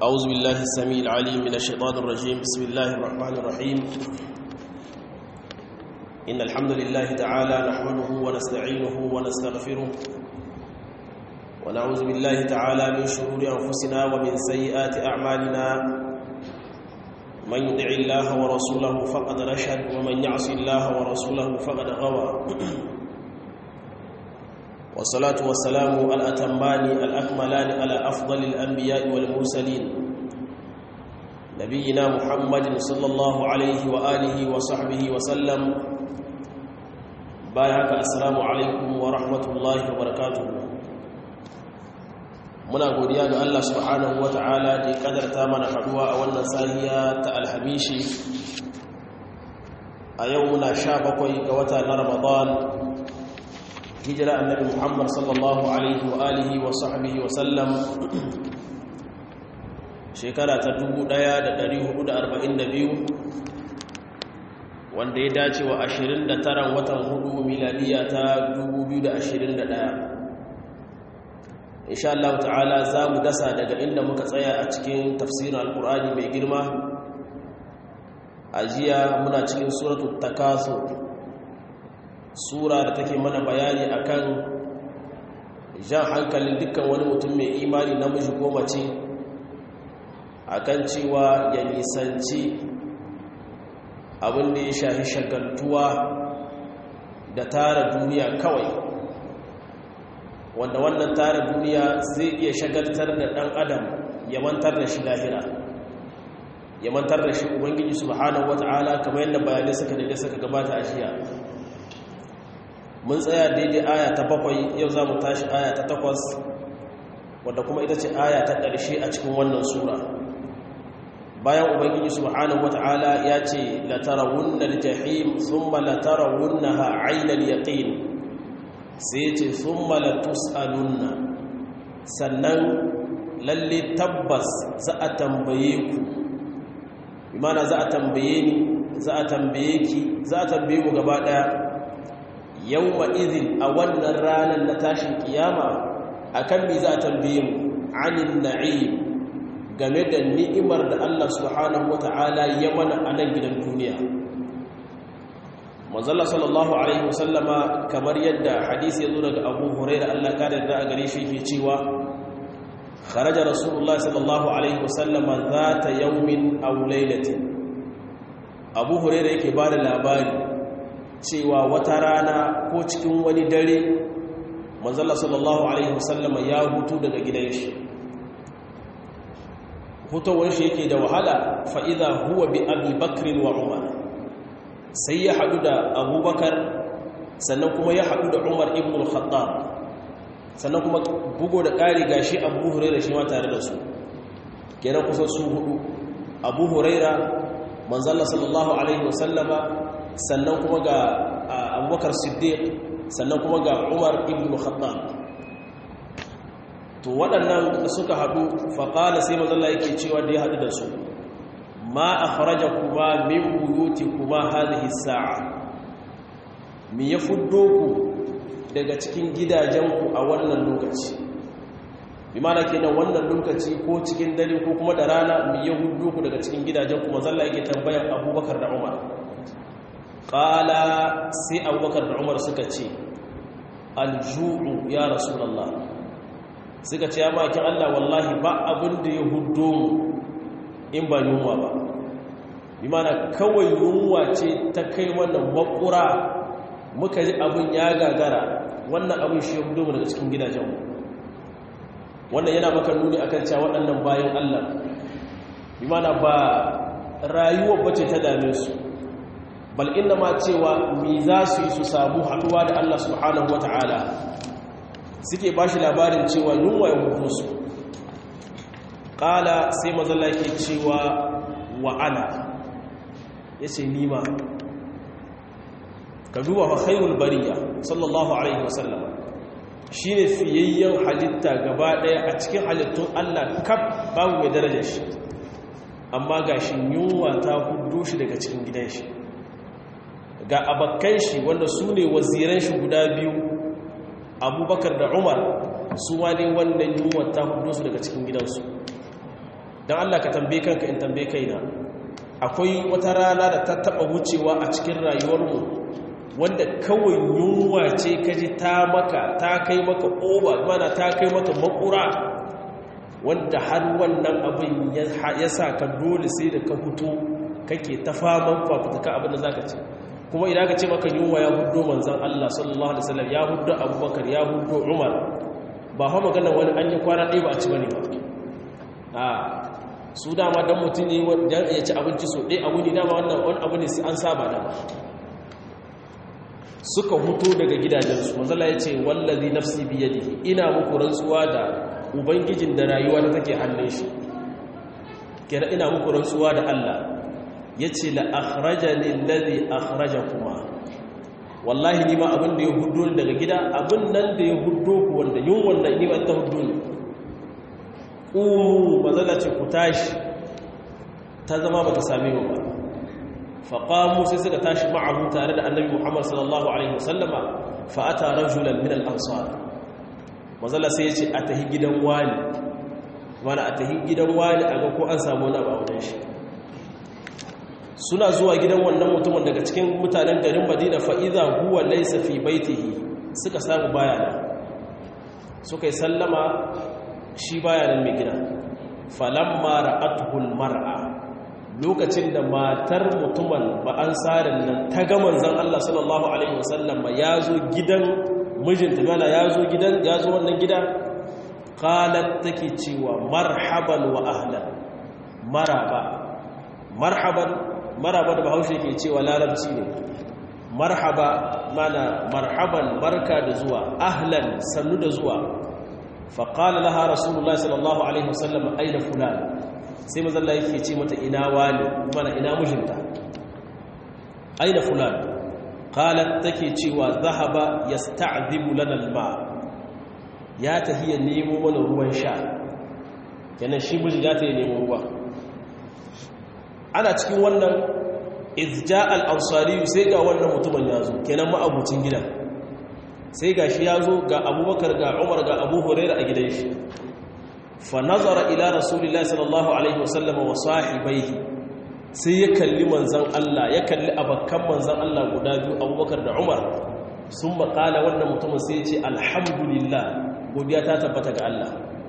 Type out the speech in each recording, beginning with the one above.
أعوذ بالله السميع العليم من الشيطان الرجيم بسم الله الرحمن الرحيم إن الحمد لله تعالى نحمده ونستعينه ونستغفره ونعوذ بالله تعالى من شرور أنفسنا ومن سيئات أعمالنا من يدع الله ورسوله فقد رشد ومن يعص الله ورسوله فقد غوى والصلاة والسلام الأتمان الأكملان على أفضل الأنبياء والمرسلين نبينا محمد صلى الله عليه وآله وصحبه وسلم بايعك السلام عليكم ورحمة الله وبركاته muna godiya ga Allah subhanahu wata'ala da ya kadarta mana haduwa a wannan sahiya ta alhamishi a yau muna sha bakwai ga wata na ramadan hijira annabi muhammad sallallahu alaihi wa alihi wa sahbihi wa sallam shekara ta 1442 wanda ya dace wa 29 watan hudu miladiya ta 2021 insha Allah ta'ala za mu dasa daga inda muka tsaya a cikin tafsirin alkur'ani mai girma a jiya muna cikin suratul takasur sura da take mana bayani akan jan hankalin dukkan wani mutum mai imani namiji ko mace akan cewa ya nisanci abin da ya shafi shagaltuwa da tara duniya kawai wanda wannan tara duniya zai iya shagaltar da ɗan adam ya mantar da shi lahira ya mantar da shi ubangiji subhanahu wata'ala kamar yadda bayanai suka daidai suka gabata a jiya mun tsaya daidai aya ta bakwai yau za mu tashi aya ta takwas wadda kuma ita ce aya ta ƙarshe a cikin wannan sura bayan ubangiji subhanahu wata'ala ya ce latarawunna aljahim thumma latarawunnaha 'aynal yaqin sai ce thumma latus'alunna sannan lalle tabbas za a tambaye ku imana za a tambaye ni za a tambaye ki za a tambaye mu gaba daya yawma idhin a wannan ranar na tashin kiyama akan me za a tambaye mu anin na'im game da ni'imar da Allah subhanahu wata'ala ya mana a nan gidan duniya manzalla sallallahu alaihi wasallama kamar yadda hadisi ya zo daga Abu Hurairah Allah ka da a gare shi yake cewa kharaja rasulullah sallallahu alaihi wasallama zata yawmin aw laylatin Abu Hurairah yake bada labari cewa wata rana ko cikin wani dare manzalla sallallahu alaihi wasallama ya hutu daga gidan shi hutowar shi yake da wahala fa'iza huwa bi abi bakrin wa umar sai ya haɗu da abubakar sannan kuma ya haɗu da umar ibn al-khattab sannan kuma bugo da ƙari gashi abu huraira shi ma tare da su kenan kusan su hudu abu huraira manzalla sallallahu alaihi wasallama sannan kuma ga abubakar siddiq sannan kuma ga umar ibn khattab to waɗannan da suka haɗu faƙala sai mazalla yake cewa da ya haɗu da su ma a faraja kuma min buyuti kuma hadhihi sa'a mi ya fuddo ku daga cikin gidajenku a wannan lokaci bi mana kenan wannan lokaci ko cikin dare ko kuma da rana mi ya fuddo ku daga cikin gidajenku mazalla yake tambayar abubakar da umar ƙala sai abubakar da umar suka ce alju'u ya rasulallah suka ce ya makin Allah wallahi ba abin da ya hudo mu in ba yunwa ba bi mana kawai yunwa ce ta kai wannan makura muka ji abin ya gagara wannan abin shi ya hudo mu daga cikin gidajenmu wannan yana maka nuni akan cewa waɗannan bayan Allah bi mana ba rayuwar bace ta dame su bal inna ma cewa mi za su yi su samu haɗuwa da Allah subhanahu wata'ala suke ba shi labarin cewa yunwa ya hudu su ƙala sai mazala ke cewa wa'ana ya ce nima ka duba fa khairul bariya sallallahu alaihi wasallam shi ne fiyayyen halitta gaba ɗaya a cikin halittun allah kaf babu mai daraja shi amma ga shi yunwa ta hudu shi daga cikin gidan shi ga abakan shi wanda su ne waziran shi guda biyu abubakar da umar su ma ne wannan yunwar ta hudu su daga cikin gidansu don Allah ka tambaye kanka in tambaye kaina akwai wata rana da ta taba wucewa a cikin rayuwarmu wanda kawai yunwa ce kaji ta maka ta kai maka oba mana ta kai maka makura wanda har wannan abin ya sa ka dole sai da ka fito kake ta faman fafutuka abin da za ka ce kuma idan ka ce maka yunwa ya hudu manzan Allah sallallahu Alaihi wasallam ya hudu abubakar ya hudu umar ba hau magana wani an yi kwana ɗaya ba a ci bane ba a su dama don mutum ne ya ci abinci so ɗaya abu ne dama wannan wani abu ne an saba dama suka hutu daga gidajensu manzala ya ce wallazi nafsi biyadihi ina muku rantsuwa da ubangijin da rayuwa ta take hannun shi kenan ina muku rantsuwa da Allah yace la akhrajani alladhi akhrajakuma wallahi ni ma abin da ya hudu daga gida abin nan da ya hudu ku wanda yin wannan ni ba ta hudu ne umu mazala ce ku tashi ta zama ba ta same mu ba faƙamu sai suka tashi ma'ahu tare da annabi muhammad sallallahu alaihi wasallama fa'ata rajulan min al-ansar mazala sai ya ce a tahi gidan wani mana a tahi gidan wani a ga ko an samu wani abu shi suna zuwa gidan wannan mutumin daga cikin mutanen garin madina fa'iza huwa laisa fi baitihi suka samu bayana suka yi sallama shi bayanan mai gida falamma ra'atuhul mar'a lokacin da matar mutumin ba an tsarin nan ta ga manzan Allah sallallahu alaihi wasallam ya zo gidan mijinta mana ya zo gidan ya zo wannan gida qalat take cewa marhaban wa ahlan maraba marhaban maraba da bahaushe ke cewa larabci ne marhaba mana marhaban barka da zuwa ahlan sannu da zuwa faƙala laha rasulullah sallallahu alaihi wasallam aina fulan sai mazalla yake ce mata ina wani mana ina mijinta aina fulan qalat take cewa zahaba yasta'dhibu lana alma ya tahiya nemo mana ruwan sha kenan shi miji ya tahiya nemo ruwa ana cikin wannan izja al-ansari sai ga wannan mutumin ya zo kenan ma'abucin gidan sai ga shi ya zo ga abubakar ga umar ga abu huraira a gidan shi fa nazara ila rasulillahi sallallahu alaihi wasallam wa sahibaihi sai ya kalli manzan Allah ya kalli abakkan manzan Allah guda biyu abubakar da umar sun makala wannan mutumin sai ya ce alhamdulillah godiya ta tabbata ga Allah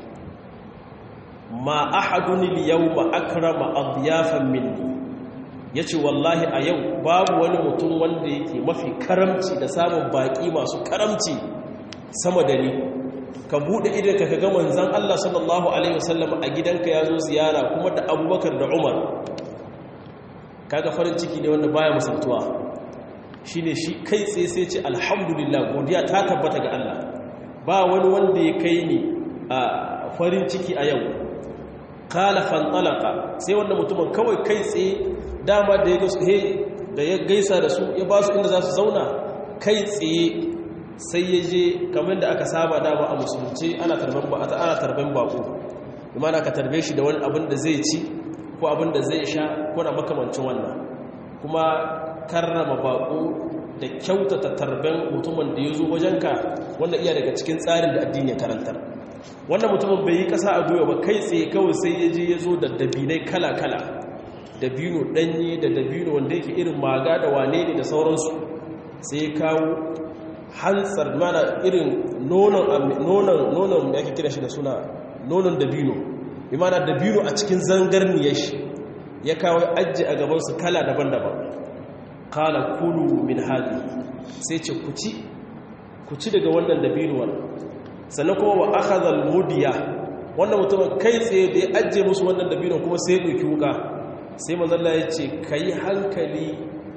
ma ahadun al-yawma akrama adyafan minni yace wallahi a yau babu wani mutum wanda yake mafi karamci da samun baki masu karamci sama da ni ka bude idan ka ga manzon Allah sallallahu alaihi wasallam a gidanka yazo ziyara kuma da Abubakar da Umar kaga farin ciki ne wanda baya musantuwa shine shi kai tsaye sai ce alhamdulillah godiya ta tabbata ga Allah ba wani wanda ya kai ni a farin ciki a yau kala fantalaka sai wanda mutumin kawai kai tsaye dama da ya da ya gaisa da su ya ba su inda za su zauna kai tsaye sai ya je kamar da aka saba dama a musulunci ana tarban ba ana tarban bako imana ka tarbe shi da wani abin da zai ci ko abin da zai sha ko na makamancin wannan kuma karrama bako da kyautata tarben mutumin da ya zo wajenka wanda iya daga cikin tsarin da addini ya karantar wannan mutumin bai yi kasa a goyo ba kai tsaye kawai sai ya je ya zo da dabinai kala-kala dabino ɗanye da dabino wanda yake irin maga da wane ne da sauransu sai ya kawo hantsar mana irin nonon da ake kira shi da suna nonon dabino bi mana dabino a cikin zangarniyar shi ya kawo ajiye a gabansu kala daban-daban kala kulu min hali sai ce ku ci daga wannan dabinuwar sannan kuma wa akhadhal mudiya wannan mutumin kai tsaye da ya ajiye musu wannan dabinon kuma sai ya ɗauki wuka sai manzalla ya ce ka yi hankali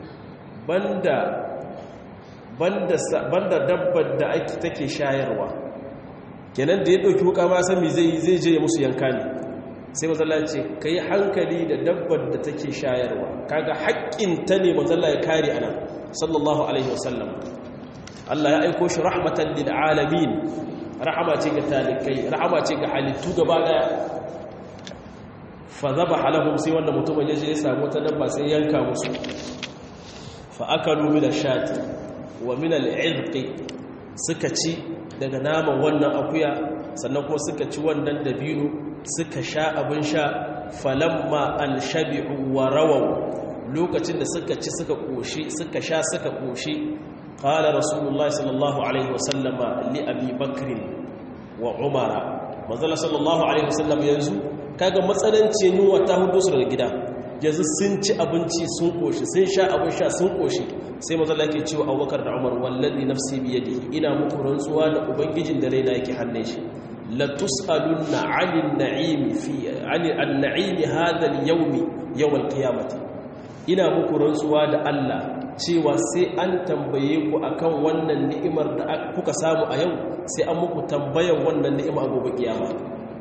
banda dabbar da ake take shayarwa kenan da ya ɗauki wuka ma sami zai zai je musu yanka ne sai manzalla ya ce ka yi hankali da dabbar da take shayarwa kaga haƙƙinta ne manzalla ya kare ana sallallahu alaihi wasallam Allah ya aiko shi rahmatan lil alamin rahama ce ga talikai rahama ce ga halittu gaba daya fa zabaha lahum sai wanda mutumin yaje ya samu wata dabba sai yanka musu fa akalu min ash-shati wa min al-'irq suka ci daga naman wannan akuya sannan kuma suka ci wannan dabino suka sha abin sha falamma alshabi'u wa rawaw lokacin da suka ci suka koshi suka sha suka koshi qala rasulullahi sallallahu alaihi wasallama li abi bakr wa umara manzala sallallahu alaihi wasallam yanzu kaga matsalancin yunwa ta hudu su daga gida yanzu sun ci abinci sun koshi sun sha abin sha sun koshi sai manzala yake cewa abubakar da umar wallazi nafsi biyadihi ina muku rantsuwa da ubangijin da raina yake hannun shi la tusalunna 'anil na'im fi 'anil an-na'im hadha al-yawm yawm al-qiyamati ina muku rantsuwa da Allah cewa sai an tambaye ku akan wannan ni'imar da kuka samu a yau sai an muku tambayan wannan ni'ima a gobe kiyama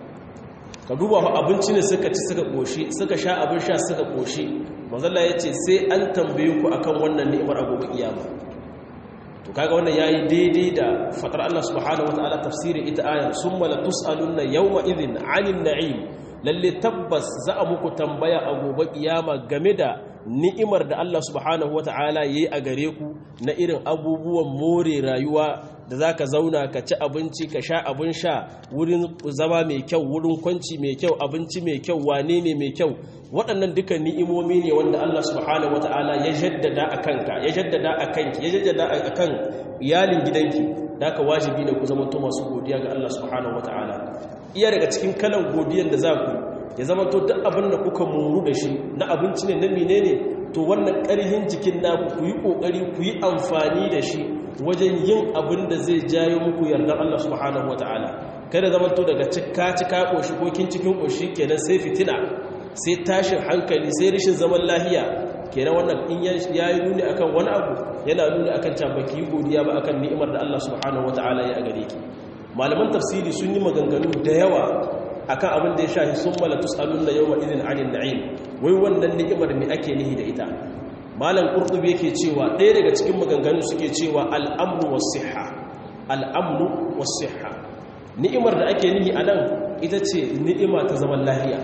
ka duba fa abinci ne suka ci suka koshi suka sha abin sha suka koshi manzalla ya ce sai an tambaye ku akan wannan ni'imar a gobe kiyama to kaga wannan yayi daidai da fatar Allah subhanahu wataala tafsirin ita ayar summa la tusaluna yawma idhin 'anil na'im lalle tabbas za a muku tambaya a gobe kiyama game da ni'imar da Allah subhanahu wata'ala yayi a gare ku na irin abubuwan more rayuwa da zaka zauna ka ci abinci ka sha abin sha wurin zama mai kyau wurin kwanci mai kyau abinci mai kyau wane ne mai kyau waɗannan duka ni'imomi ne wanda Allah subhanahu wata'ala ya jaddada a kanka ya jaddada a kanki ya jaddada a kan iyalin gidanki da ka wajibi ne ku zama to masu godiya ga Allah subhanahu wata'ala iya daga cikin kalan godiyan da za ku ya zama to duk abin da kuka muru da shi na abinci ne na mine ne to wannan ƙarhin jikin naku ku yi ƙoƙari ku yi amfani da shi wajen yin abin da zai jayo muku yardar Allah subhanahu wata'ala kada zama to daga cika cika ƙoshi ko kin cikin ƙoshi kenan sai fitina sai tashin hankali sai rashin zaman lahiya kenan wannan in ya yi nuni akan wani abu yana nuni akan baki godiya ba akan ni'imar da Allah subhanahu wata'ala ya gare ki malaman tafsiri sun yi maganganu da yawa akan abin da ya shahi sun mala tus'alunna yawma idin 'anil na'im wai wannan ni'imar me ake nihi da ita malam qurtubi yake cewa ɗaya daga cikin maganganu suke cewa al'amnu was-sihha al'amnu was-sihha ni'imar da ake nihi anan ita ce ni'ima ta zaman lahiya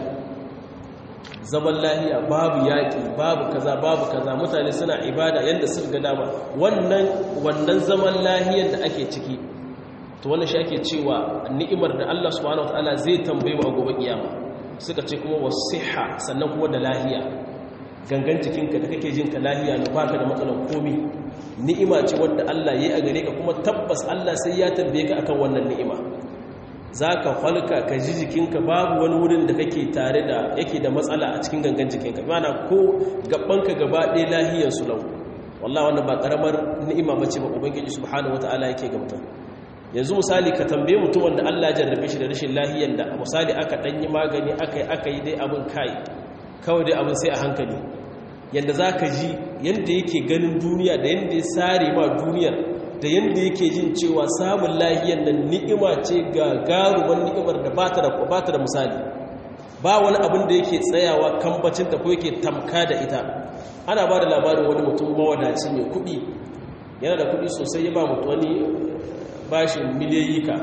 zaman lahiya babu yaƙi babu kaza babu kaza mutane suna ibada yadda suka ga dama wannan wannan zaman lahiyar da ake ciki to wannan shi ake cewa ni'imar da Allah subhanahu wataala zai tambaye mu a gobe kiyama suka ce kuma wasiha sannan kuma da lahiya gangan jikinka da kake jinka lahiya ne baka da matsalar komi ni'ima ce wanda Allah yayi a gare ka kuma tabbas Allah sai ya tambaye ka akan wannan ni'ima zaka falka ka ji jikinka babu wani wurin da kake tare da yake da matsala a cikin gangan jikinka mana ko gabanka gaba ɗaya lahiyar su lau wallahi wannan ba karamar ni'ima bace ba ubangiji subhanahu wataala yake ga mutum yanzu misali ka tambaye mutum wanda Allah ya jarrabe shi da rashin lahiyar da misali aka danyi magani aka yi aka yi dai abin kai kawai dai abin sai a hankali yanda za ka ji yanda yake ganin duniya da yanda ya sare ma duniyar da yanda yake jin cewa samun lahiyar nan ni'ima ce ga garuwan ni'imar da ba ta da misali ba wani abin da yake tsayawa kambacinta ko yake tamka da ita ana ba da labarin wani mutum mawadaci mai kuɗi yana da kuɗi sosai ya ba mutu wani bashin miliyayyika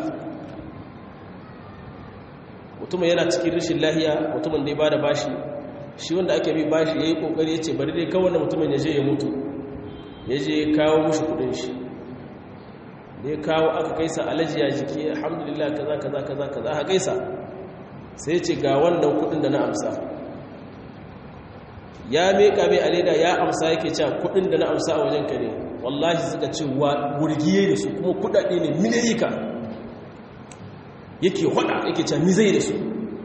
mutumin yana cikin rashin lahiya mutumin da ya ba da bashi shi wanda ake bi bashi ya yi kokari ya ce bari dai kawai mutumin ya je ya mutu ya je ya kawo mushi kudin shi da ya kawo aka kaisa alaji ya jiki alhamdulillah kaza kaza kaza kaza aka kaisa sai ce ga wannan kudin da na amsa ya meka mai aleda ya amsa yake cewa kudin da na amsa a wajen ka ne wallahi suka ce wurgiye da su kuma kudade ne miliyika yake hada yake cewa mi zai da su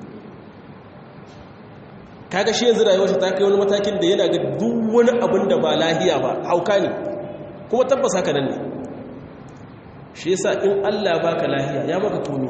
kaga shi yanzu rayuwarsa ta kai wani matakin da yana ga duk wani abin da ba lahiya ba hauka ne kuma tabbas haka nan ne shi yasa in Allah baka lahiya ya maka komi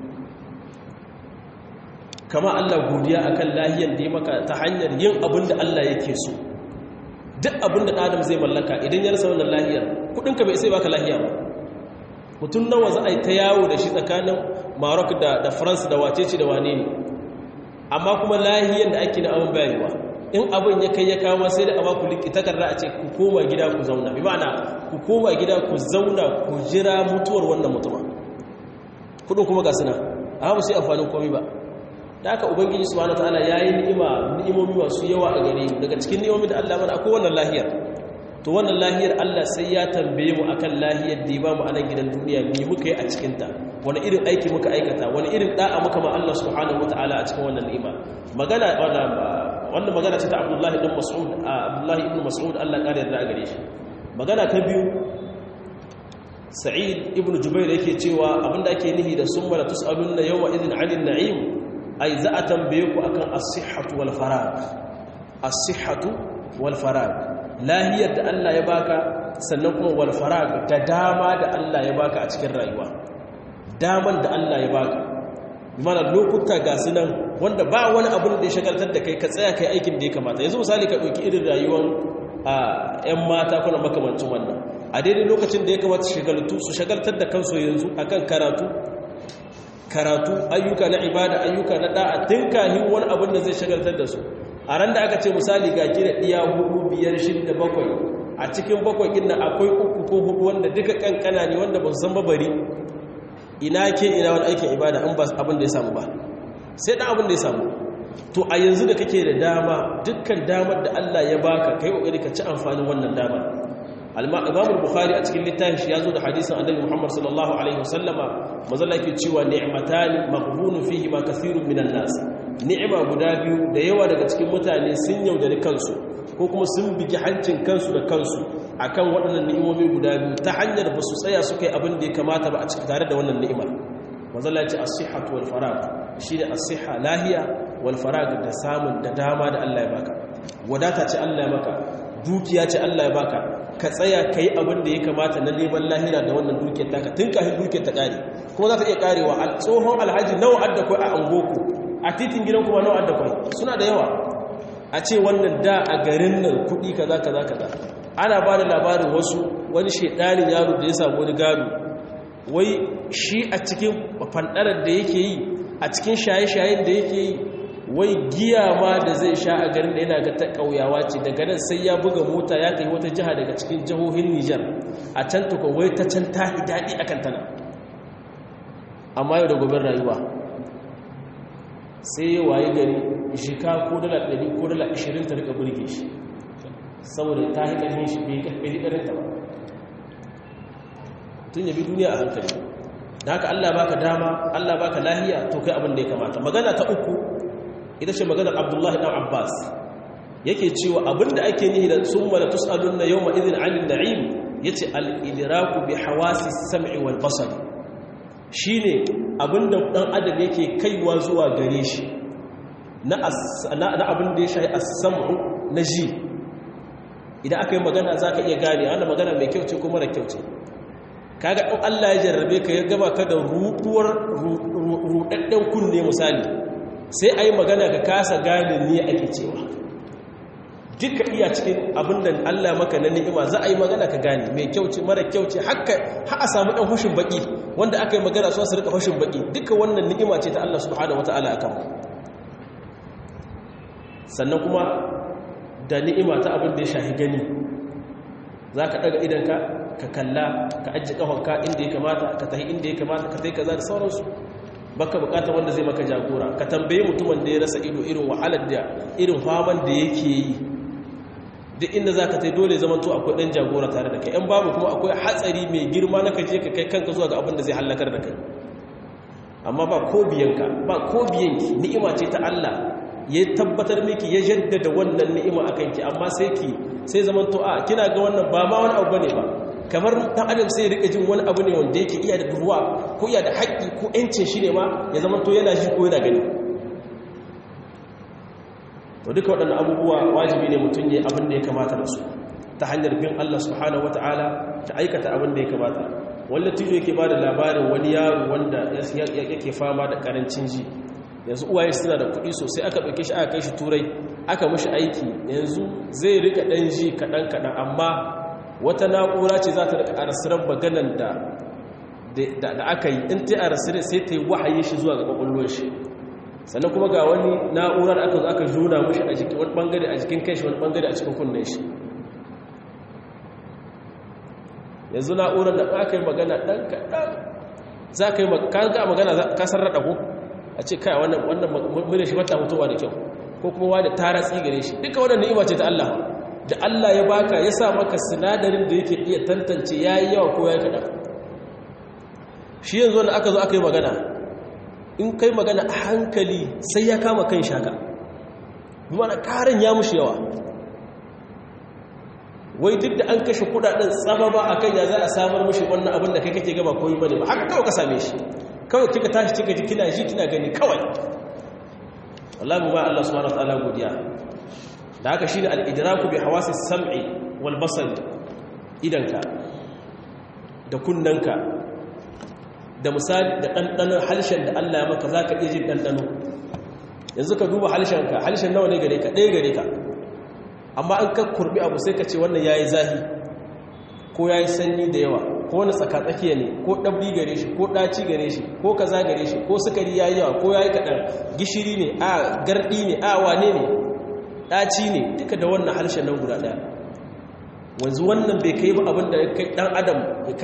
kama Allah godiya akan lahiyar da ya maka ta hanyar yin abin da Allah yake so duk abin da Adam zai mallaka idan ya rasa wannan lahiyar kudinka bai sai baka lahiya ba mutum nawa za a yi ta yawo da shi tsakanin Maroc da da France da wacece da wane ne amma kuma lahiyar da ake na abin bayarwa in abin ya kai ya kama sai da a ku liki takarda a ce ku koma gida ku zauna bi ma'ana ku koma gida ku zauna ku jira mutuwar wannan mutuma kudin kuma ga suna amma sai amfanin komai ba da aka ubangiji subhanahu wataala yayi ni'ima ni'imomi masu yawa a gare mu daga cikin ni'imomin da Allah mana akwai wannan lahiyar to wannan lahiyar Allah sai ya tambaye mu akan lahiyar da ya ba mu a nan gidan duniya me muka yi a cikin ta wani irin aiki muka aikata wani irin da'a muka ma Allah subhanahu wataala a cikin wannan ni'ima magana wannan magana ce ta Abdullahi ibn Mas'ud Abdullahi ibn Mas'ud Allah kare yarda a gare shi magana ta biyu Sa'id ibn Jubair yake cewa abinda ake nihi da summa la tus'alunna yawma idhin 'anil na'im ai za a tambaye ku akan as-sihhatu wal farag as-sihhatu wal farag lahiyar da Allah ya baka sannan kuma wal farag da dama da Allah ya baka a cikin rayuwa daman da Allah ya baka mana lokuta ga su nan wanda ba wani abin da ya shagaltar da kai ka tsaya kai aikin da ya kamata yanzu misali ka ɗauki irin rayuwar a 'yan mata kuna makamancin wannan a daidai lokacin da ya kamata shagaltu su shagaltar da kansu yanzu akan karatu karatu ayyuka na ibada ayyuka na da'a tun kahin wani abin da zai shagaltar da su a ran da aka ce misali ga gina iya hudu biyar shida bakwai a cikin bakwai inda akwai uku ko hudu wanda duka kankana ne wanda ba su san babari ina ke ina wani aikin ibada in ba abin da ya samu ba sai dan abin da ya samu to a yanzu da kake da dama dukkan damar da Allah ya baka kai kokari ka ci amfanin wannan dama Imam Bukhari a cikin littafin shi yazo da hadisin Annabi Muhammad sallallahu alaihi wasallama mazalla yake cewa ni'matani maghbunu fihi ma kathirun minan nas ni'ima guda biyu da yawa daga cikin mutane sun yaudari kansu ko kuma sun bigi hancin kansu da kansu akan waɗannan ni'imomi guda biyu ta hanyar ba su tsaya suka yi abin da ya kamata ba a cikin tare da wannan ni'imar mazalla ya ce as-sihhatu wal farag shine as-sihha lahiya wal farag da samun da dama da Allah ya baka wadata ce Allah ya maka dukiya ce Allah ya baka ka tsaya kai abin da ya kamata na neman lahira da wannan dukiyar taka tun kafin dukiyar ta kare kuma za ta iya karewa tsohon alhaji nawa adda kai a angoku a titin gidan kuma nawa adda kai suna da yawa a ce wannan da a garin nan kuɗi kaza kaza kaza ana ba da labarin wasu wani shedanin yaro da ya samu wani gado wai shi a cikin fandarar da yake yi a cikin shaye-shayen da yake yi wai giya ma da zai sha a garin da yana ga ta ƙauyawa ce daga nan sai ya buga mota ya kai wata jiha daga cikin jihohin Nijar a can tukwa wai ta can ta daɗi a kantana amma yau da gobe rayuwa sai ya waye gari shika ko dala ɗari ko dala ashirin ta rika burge shi saboda ta yi ƙarfin shi bai ƙarfin ta ba tun yabi duniya a hankali da haka Allah baka dama Allah baka lahiya to kai abin da ya kamata magana ta uku ita ce maganar Abdullahi dan Abbas yake cewa abin da ake nihi da summa la tusaluna yawma idhin 'anil na'im yace al-idraku bi hawasi as-sam'i wal basar shine abinda dan adam yake kaiwa zuwa gare shi na na abin da ya shafi as-sam'u na ji idan aka yi magana zaka iya gane ana magana mai kyau ce ko mara kyau ce kaga in Allah ya jarrabe ka ya gaba ka da ruɗuwar ruɗaɗɗen kunne misali sai a yi magana ka kasa gane ne ake cewa duka iya cikin abin da Allah maka na ni'ima za a yi magana ka gane mai kyau ce mara kyau ce haka ha a samu ɗan hushin baƙi wanda aka yi magana su su rika hushin baƙi duka wannan ni'ima ce ta Allah subhanahu wata'ala a kanmu sannan kuma da ni'ima ta abin da ya shahi gani za ka ɗaga idanka ka kalla ka ajiye ƙafanka inda ya kamata ka tahi inda ya kamata ka tai kaza da sauransu baka bukata wanda zai maka jagora ka tambaye mutumin da ya rasa ido irin wahalar da irin faman da yake yi duk inda za ka tai dole zaman to akwai ɗan jagora tare da kai ‘yan babu kuma akwai hatsari mai girma na kaje ka kai kanka zuwa ga abin da zai hallakar da kai amma ba ko biyanka ba ko biyanki ni'ima ce ta Allah ya tabbatar miki ya jaddada wannan ni'ima a kanki amma sai ki sai zaman to a kina ga wannan ba ma wani abu bane ba kamar dan adam sai rika jin wani abu ne wanda yake iya da ruwa ko iya da haƙƙi ko ƴancin shi ne ma ya zama to yana shi ko yana gani to duka waɗannan abubuwa wajibi ne mutum ya abin da ya kamata da su ta hanyar bin Allah subhanahu wataala ta aikata abin da ya kamata wanda tijo yake ba da labarin wani yaro wanda yake fama da karancin ji yanzu uwaye suna da kuɗi sosai aka ɗauke shi aka kai shi turai aka mashi aiki yanzu zai rika ɗan ji kaɗan-kaɗan amma wata na'ura ce za ta rika arasirar maganan da da aka yi in ta arasirar sai ta yi wahayi shi zuwa ga ƙwaƙwallon shi sannan kuma ga wani na'urar aka zo aka juna mashi a jikin wani ɓangare a jikin kai shi wani ɓangare a cikin kunnen shi yanzu na'urar da aka yi magana ɗan kaɗan za ka yi magana kasar raɗa ko a ce kai wannan mune shi mata mutuwa da kyau ko kuma wani tara tsigare shi duka wannan ni'ima ce ta Allah da Allah ya baka ya sa maka sinadarin da yake iya tantance yayi yawa ko yayi kada shi yanzu wanda aka zo aka yi magana in kai magana a hankali sai ya kama kan shaka mana karin ya mushi yawa wai duk da an kashe kudaden tsaba ba a kan ya za a samar mushi wannan abin da kai kake gaba koyi bane ba haka kawai ka same shi kawai kika tashi kika ji kina ji kina gani kawai wallahi ba Allah subhanahu wa ta'ala godiya da haka shine al-idraku bi hawasi sam'i wal basar idanka da kunnanka da misali da ɗanɗanon halshen da Allah ya maka za ka iya jin ɗanɗano yanzu ka duba halshenka halshen nawa ne gare ka ɗaya gare ka amma an ka kurbi abu sai ka ce wannan ya yi zahi ko ya yi sanyi da yawa ko wani tsakatsakiya ne ko ɗabri gare shi ko ɗaci gare shi ko kaza gare shi ko sukari ya yi yawa ko ya yi kaɗan gishiri ne a garɗi ne a wane ne ɗaci ne duka da wannan harshen nan guda ɗaya wanzu wannan bai kai ba abin da ya kai ɗan adam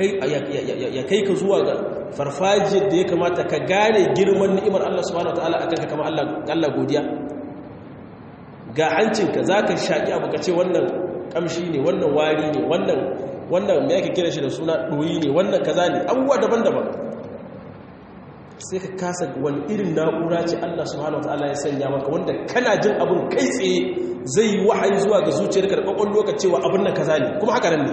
ya kai ka zuwa ga farfajiyar da ya kamata ka gane girman ni'imar Allah subhanahu wataala akan ka kama Allah godiya ga hancinka za ka shaƙi abu ka ce wannan ƙamshi ne wannan wari ne wannan wannan me yake kira shi da suna ɗoyi ne wannan kaza ne abubuwa daban-daban sai ka kasa wani irin na'ura ce Allah subhanahu wataala ya sanya maka wanda kana jin abin kai tsaye zai yi wahayi zuwa ga zuciyarka da ƙwaƙwalwa lokaci cewa abin nan kaza ne kuma haka nan ne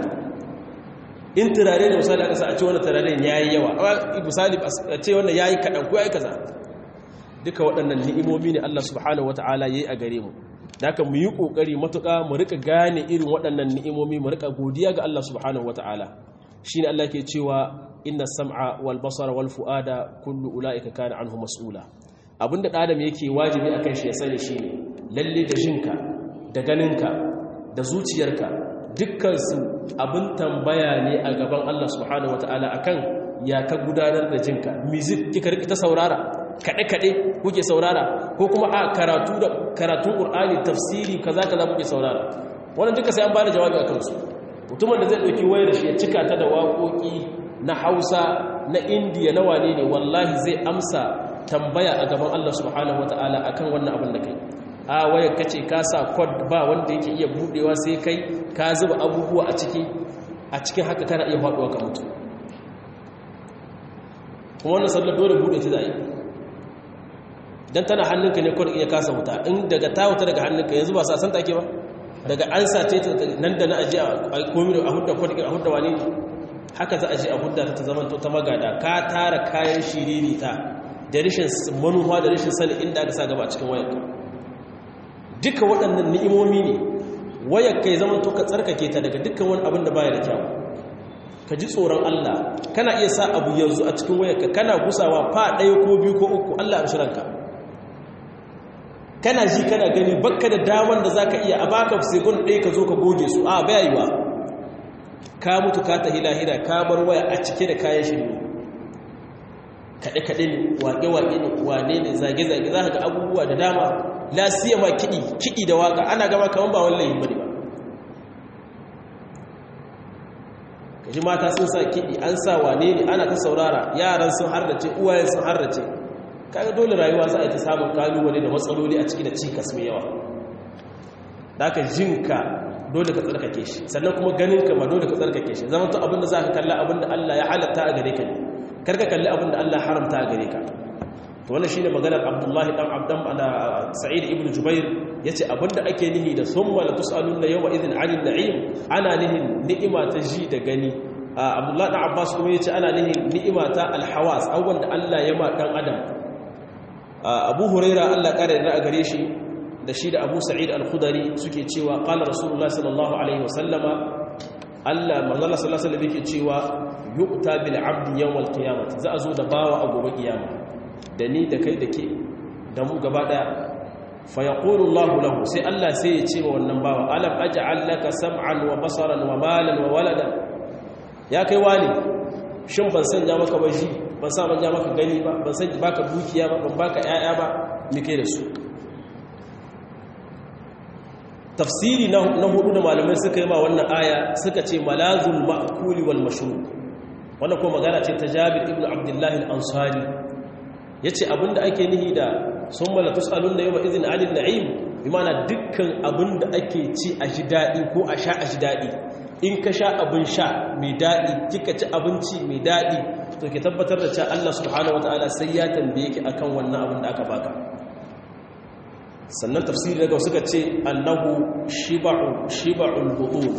in turare da misali aka sa a ce wani turare ya yi yawa misali a ce wannan ya yi kaɗan ko ya yi kaza duka waɗannan ni'imomi ne Allah subhanahu wata'ala ya yi a gare mu da aka mu yi ƙoƙari matuƙa mu rika gane irin waɗannan ni'imomi mu rika godiya ga Allah subhanahu wata'ala shi ne Allah ke cewa inna sam'a wal basara wal fu'ada kullu ula'ika kana anhu mas'ula abinda ɗan adam yake wajibi akan shi ya sani shine lalle da jinka da ganinka da zuciyarka dukkansu abin tambaya ne a gaban Allah subhanahu wata'ala akan ya ka gudanar da jinka music kika rika ta saurara kaɗe-kaɗe kuke saurara ko kuma a karatu da karatun ƙur'ani tafsiri kaza kaza kuke saurara wannan duka sai an bada jawabi a kansu mutumin da zai ɗauki wayar shi ya cika ta da waƙoƙi na hausa na indiya na wane ne wallahi zai amsa tambaya a gaban Allah subhanahu wata'ala akan wannan abin da kai a wayar kace ka sa kod ba wanda yake iya budewa sai kai ka zuba abubuwa a ciki a cikin haka kana iya faduwa ka mutu kuma wannan sallar dole bude ta zai dan tana hannunka ne kod iya kasa wuta in daga ta wuta daga hannunka yanzu ba sa san take ba daga an sace ta nan da na aje a komi a hudda kod a hudda wani haka za a je a hudda ta zaman ta magada ka tara kayan shiriri ta da rashin manuwa da rashin sani inda aka sa gaba a cikin wayarka duka waɗannan ni'imomi ne wayar kai zaman to ka tsarkake ta daga dukkan wani abin da baya da kyau ka ji tsoron Allah kana iya sa abu yanzu a cikin wayarka kana gusawa fa ɗaya ko biyu ko uku Allah ya shiranka kana ji kana gani bakka da daman da zaka iya a baka segon ɗaya ka zo ka goge su a baya yiwa ka mutu ka tahi lahira ka bar waya a cike da kayan shirme kaɗe-kaɗe ne waƙe-waƙe ne wane ne zage-zage za ka ga abubuwa da dama lasiya ma kiɗi kiɗi da waƙa ana gama kamar ba wallahi bane ba kaji mata sun sa kiɗi an sa wane ne ana ta saurara yaran sun hardace uwayen sun hardace kaga dole rayuwa za a yi ta samun kalubale da matsaloli a ciki da cikas mai yawa da aka jinka dole ka tsarkake shi sannan kuma ganinka ma dole ka tsarkake shi zama to abinda za ka kalla abinda Allah ya halatta a gare ka ne karka kalli abinda Allah haramta a gare ka to wannan shine maganar Abdullahi dan Abdan da Sa'id ibn Jubair yace abinda ake nihi da summa la tusaluna yawma idhin 'anil na'im ana nihin ni'ima ta ji da gani Abdullahi dan Abbas kuma yace ana nihin ni'ima ta alhawas abubuwan da Allah ya ma dan adam Abu Huraira Allah kare da a gare shi da shi da Abu Sa'id al-Khudri suke cewa qala Rasulullah sallallahu alaihi wasallama Allah manzo sallallahu alaihi wasallam yake cewa yuqta bil 'abdi yawm al-qiyamah za a zo da bawa a gobe kiyama da ni da kai da ke da mu gaba daya fa yaqulu Allah lahu sai Allah sai ya ce wa wannan bawa alam aj'al laka sam'an wa basaran wa malan wa walada ya kai wani shin ban sanya maka baji ban sa ban ja maka gani ba ban san baka dukiya ba ban baka yaya ba me kai da su tafsiri na hudu da malamai suka yi ma wannan aya suka ce malazul ma'kuli wal mashrub wannan ko magana ce ta Jabir ibn Abdullah al-Ansari yace abinda ake nihi da summa la tusaluna yawma idhin 'anil na'im bi ma'ana dukkan abinda ake ci a ji dadi ko a sha a ji dadi in ka sha abin sha mai dadi kika ci abinci mai dadi to ki tabbatar da cewa Allah subhanahu wataala sai ya tambaye ki akan wannan abin da aka baka sannan tafsiri daga suka ce annahu shiba'u shiba'ul butun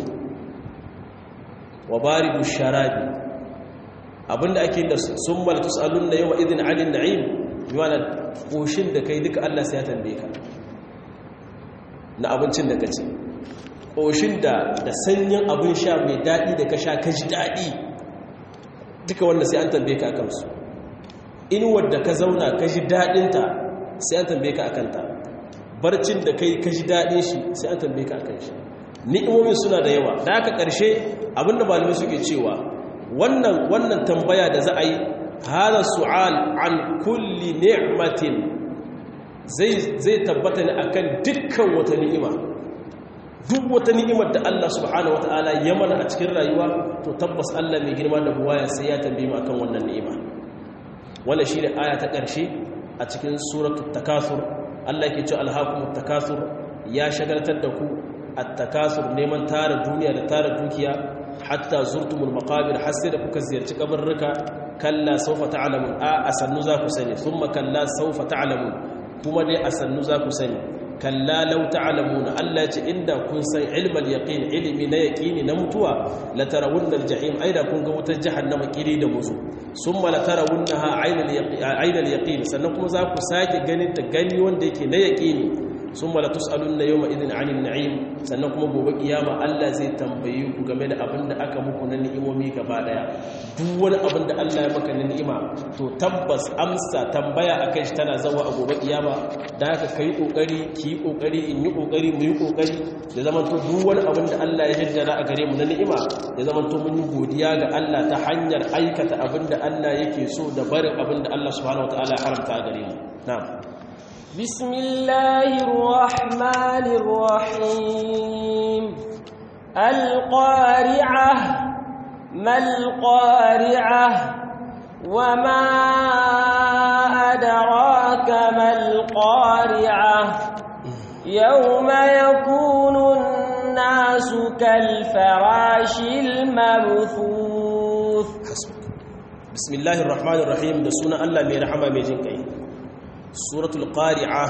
wa baridu sharabi abinda ake da summal tusaluna yawma idhin 'anil na'im yana koshin da kai duka Allah sai ya tambaye ka na abincin da kace koshin da da sanyin abin sha mai dadi da ka sha ka ji dadi duka wanda sai an tambaye ka akan su inuwar da ka zauna ka ji dadin ta sai an tambaye ka akan ta barcin da kai ka ji dadin shi sai an tambaye ka akan shi ni'imomin suna da yawa da haka karshe abinda malamai suke cewa wannan wannan tambaya da za a yi hada su'al an kulli ni'matin zai zai tabbata ne akan dukkan wata ni'ima duk wata ni'imar da Allah subhanahu wataala ya mana a cikin rayuwa to tabbas Allah mai girma da buwaya sai ya tambaye mu akan wannan ni'ima wannan shine aya ta ƙarshe a cikin suratul takathur Allah yake cewa alhaqumut takathur ya shagaltar da ku at-takathur neman tara duniya da tara dukiya hatta zurtumul maqabir har sai da kuka ziyarci kabarruka kalla sawfa ta'lamun a asannu za ku sani thumma kalla sawfa ta'lamun kuma dai asannu za ku sani kalla law ta'lamuna Allah ya ce inda kun san ilmal yaqin ilimi na yaqini na mutuwa la tarawunna al-jahim aida kun ga wutar jahannama kiri da muzu summa la tarawunnaha aynal yaqin aynal yaqin sannan kuma za ku sake ganin ta gani wanda yake na yaqini sun mala tus'alunna yawma idin 'anil na'im sannan kuma gobe kiyama Allah zai tambaye ku game da abin da aka muku na ni'imomi gaba daya duk wani abin da Allah ya maka na ni'ima to tabbas amsa tambaya akan shi tana zawa a gobe kiyama da haka kai kokari ki kokari in yi kokari mu yi kokari da zaman to duk wani abin da Allah ya jaddara a gare mu na ni'ima ya zaman to mun yi godiya ga Allah ta hanyar aikata abin da Allah yake so da barin abin da Allah subhanahu wataala ya haramta a gare mu na'am بسم الله الرحمن الرحيم القارعة ما القارعة وما أدراك ما القارعة يوم يكون الناس كالفراش المبثوث بسم الله الرحمن الرحيم da sunan Allah mai rahama mai jin kai suratul qari'a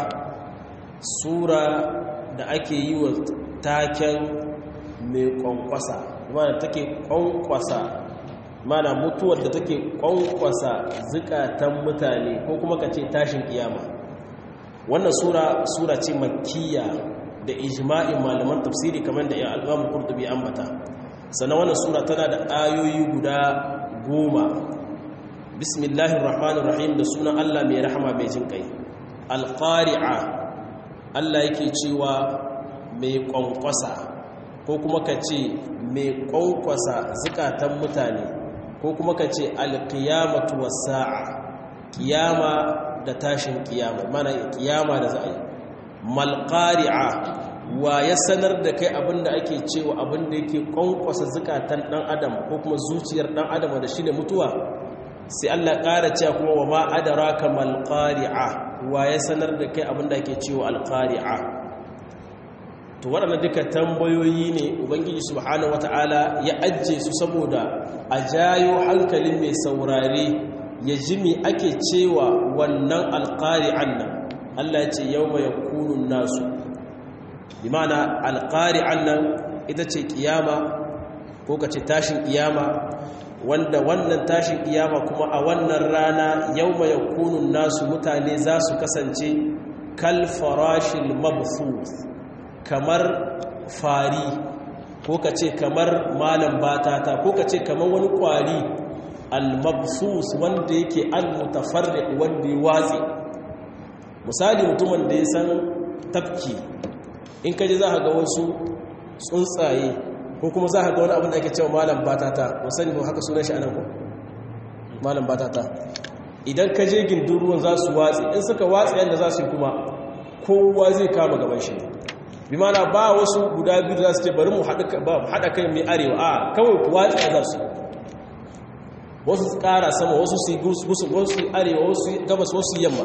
sura da ake yi wa taken mai kwankwasa mana take kwankwasa mana mutuwar da take kwankwasa zukatan mutane ko kuma ka ce tashin kiyama wannan sura sura ce makkiya da ijma'in malaman tafsiri kamar da ya al'amu kurtubi ambata sannan wannan sura tana da ayoyi guda goma bismillahir rahmanir rahim da sunan Allah mai rahama mai jin kai alqari'a Allah yake cewa mai kwankwasa ko kuma ka ce mai kwankwasa zukatan mutane ko kuma ka ce alqiyamatu was-sa'a kiyama da tashin kiyama mana kiyama da za a yi malqari'a wa ya sanar da kai abinda ake cewa abinda yake kwankwasa zukatan dan adam ko kuma zuciyar dan adam da shine mutuwa sai Allah ƙara cewa kuma wa ma adraka mal qari'a wa ya sanar da kai abinda ake cewa al qari'a to waɗannan duka tambayoyi ne ubangiji subhanahu wataala ya ajje su saboda a jayo hankalin mai saurare ya ji me ake cewa wannan al qari'an nan Allah ya ce yawma yakunu nasu bi ma'ana al qari'an nan ita ce kiyama ko kace tashin kiyama wanda wannan tashin kiyama kuma a wannan rana yawma yakunu nasu mutane za su kasance kal farashil mabthus kamar fari ko kace kamar malam batata ko kace kamar wani kwari al mabthus wanda yake al mutafarriq wanda ya watsi misali mutumin da ya san tafki in kaje za ka ga wasu tsuntsaye ko kuma za ka ga wani abin da ake cewa malam batata musani ba haka sunan shi anan ko malam batata idan ka je gindin ruwan za su watsi in suka watsi yadda za su yi kuma kowa zai kama gaban shi bi mana ba wasu guda biyu za su ce bari mu haɗa kai mai arewa a kawai ku watsi za su wasu su ƙara sama wasu su yi wasu arewa wasu gabas wasu yamma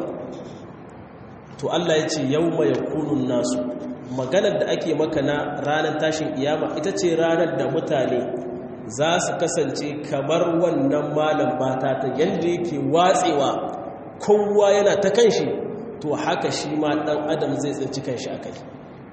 to Allah ya ce yau mai kunun nasu maganar da ake maka na ranar tashin iyama ita ce ranar da mutane za su kasance kamar wannan malam bata ta yadda yake watsewa kowa yana ta kanshi to haka shi ma ɗan adam zai tsinci kanshi a kai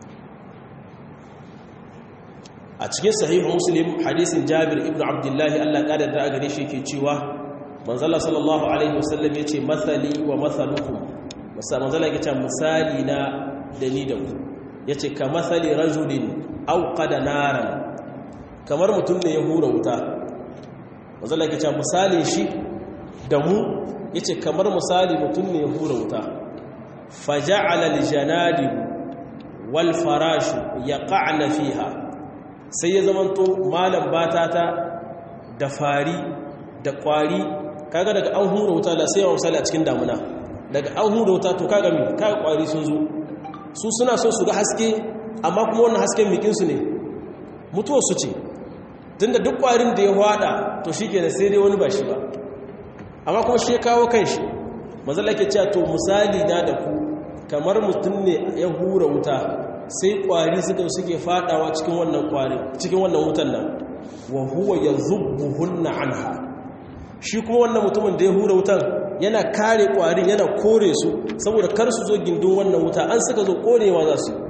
a cikin sahihu muslim hadisin jabir ibn abdullahi allah ƙadar da gare shi ke cewa manzala sallallahu alaihi wasallam ya ce matsali wa matsalukum manzala ya ce misali na da ni da ku ya ce ka matsali rajulin auka da naran kamar mutum ne ya hura wuta manzala ya ce misalin shi da mu ya ce kamar misali mutum ne ya hura wuta faja'ala aljanadi wal farashu yaqa'na fiha sai ya zamanto malam batata da fari da kwari kaga daga an hura wuta da sai yawan misali a cikin damuna daga an hura wuta to kaga mi kaga kwari sun zo su suna so su ga haske amma kuma wannan hasken mikinsu ne mutuwar su ce tunda duk kwarin da ya hwada to shi kenan sai dai wani ba shi ba amma kuma shi kawo kan shi mazala ke cewa to misali na da ku kamar mutum ne ya hura wuta sai kwari suka suke fadawa cikin wannan kwari cikin wannan wutan nan wa huwa yazubbuhunna anha shi kuma wannan mutumin da ya hura wutan yana kare kwarin yana kore su saboda kar su zo gindin wannan wuta an suka zo korewa za su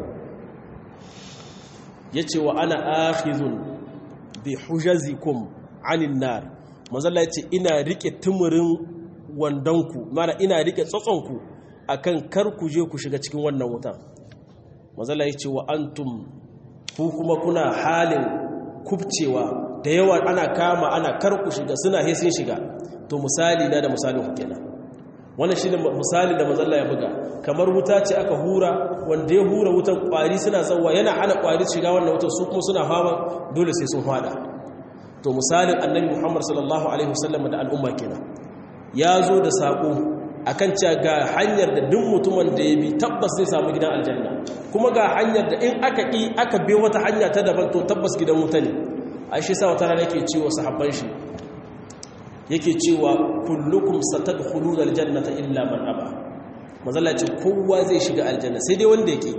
yace wa ana akhizun bi hujazikum anin nar mazalla yace ina rike tumurin wandanku mana ina rike tsotsonku akan kar ku je ku shiga cikin wannan wutan mazalla yace wa antum ku kuma kuna halin kubcewa da yawa ana kama ana kar ku shiga suna he sun shiga to misali na da misalin ku kenan wannan shine misali da mazalla ya buga kamar wuta ce aka hura wanda ya hura wutan kwari suna tsawa yana hana kwari shiga wannan wutan su kuma suna fama dole sai sun fada to misalin annabi Muhammad sallallahu alaihi wasallam da al'umma kenan ya zo da sako akan cewa ga hanyar da duk mutumin da ya bi tabbas zai samu gidan aljanna kuma ga hanyar da in aka ki aka bi wata hanya ta daban to tabbas gidan wuta ne aishi sa wata rana yake cewa sahabban shi yake cewa kullukum satadkhuluna aljannata illa man aba mazalla ce kowa zai shiga aljanna sai dai wanda yake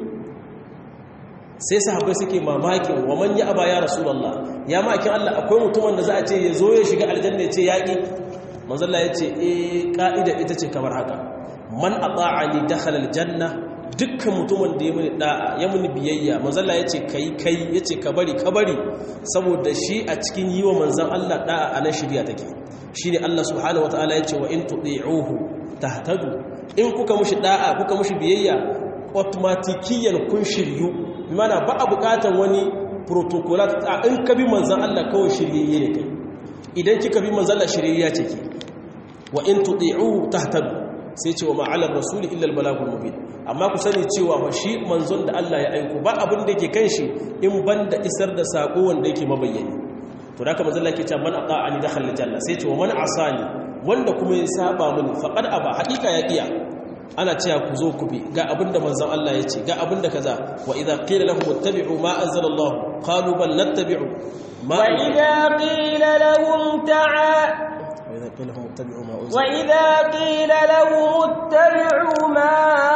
sai sahabbai suke mamakin wa man ya aba ya rasulullah ya makin Allah akwai mutumin da za a ce ya zo ya shiga aljanna ya ce yaki mazalla ya ce eh ka'ida ita ce kamar haka man ata'ani dakhala aljanna dukkan mutumin da ya muni da'a ya muni biyayya manzalla ya ce kai kai ya ce ka bari ka bari saboda shi a cikin yi wa manzan Allah da'a a nan shirya take shi ne Allah subhanahu wata'ala ya ce wa in tuɗi'uhu tahtadu in kuka mushi da'a kuka mushi biyayya automatikiyan kun shiryu mana ba a buƙatar wani protocolat a in ka bi manzan Allah kawai shiryayye ne kai idan kika bi manzan Allah shiryayya ce ki wa in tuɗi'uhu tahtadu sai ce wa ma'alar rasuli illal balagul mubin amma ku sani cewa fa shi manzon da Allah ya aiko ba abin da yake kan shi in banda isar da sako wanda yake mabayyani to da kamar Allah ke cewa man ata'ani dakhala janna sai ce wa man asani wanda kuma ya saba mini faqad aba hakika ya iya ana cewa ku zo ku bi ga abin da manzon Allah ya ce ga abin da kaza wa idza qila lahum ittabi'u ma anzala Allah qalu bal nattabi'u ma wa idza qila lahum ta'a وإذا قيل لهم اتبعوا ما أنزل وإذا قيل لهم اتبعوا ما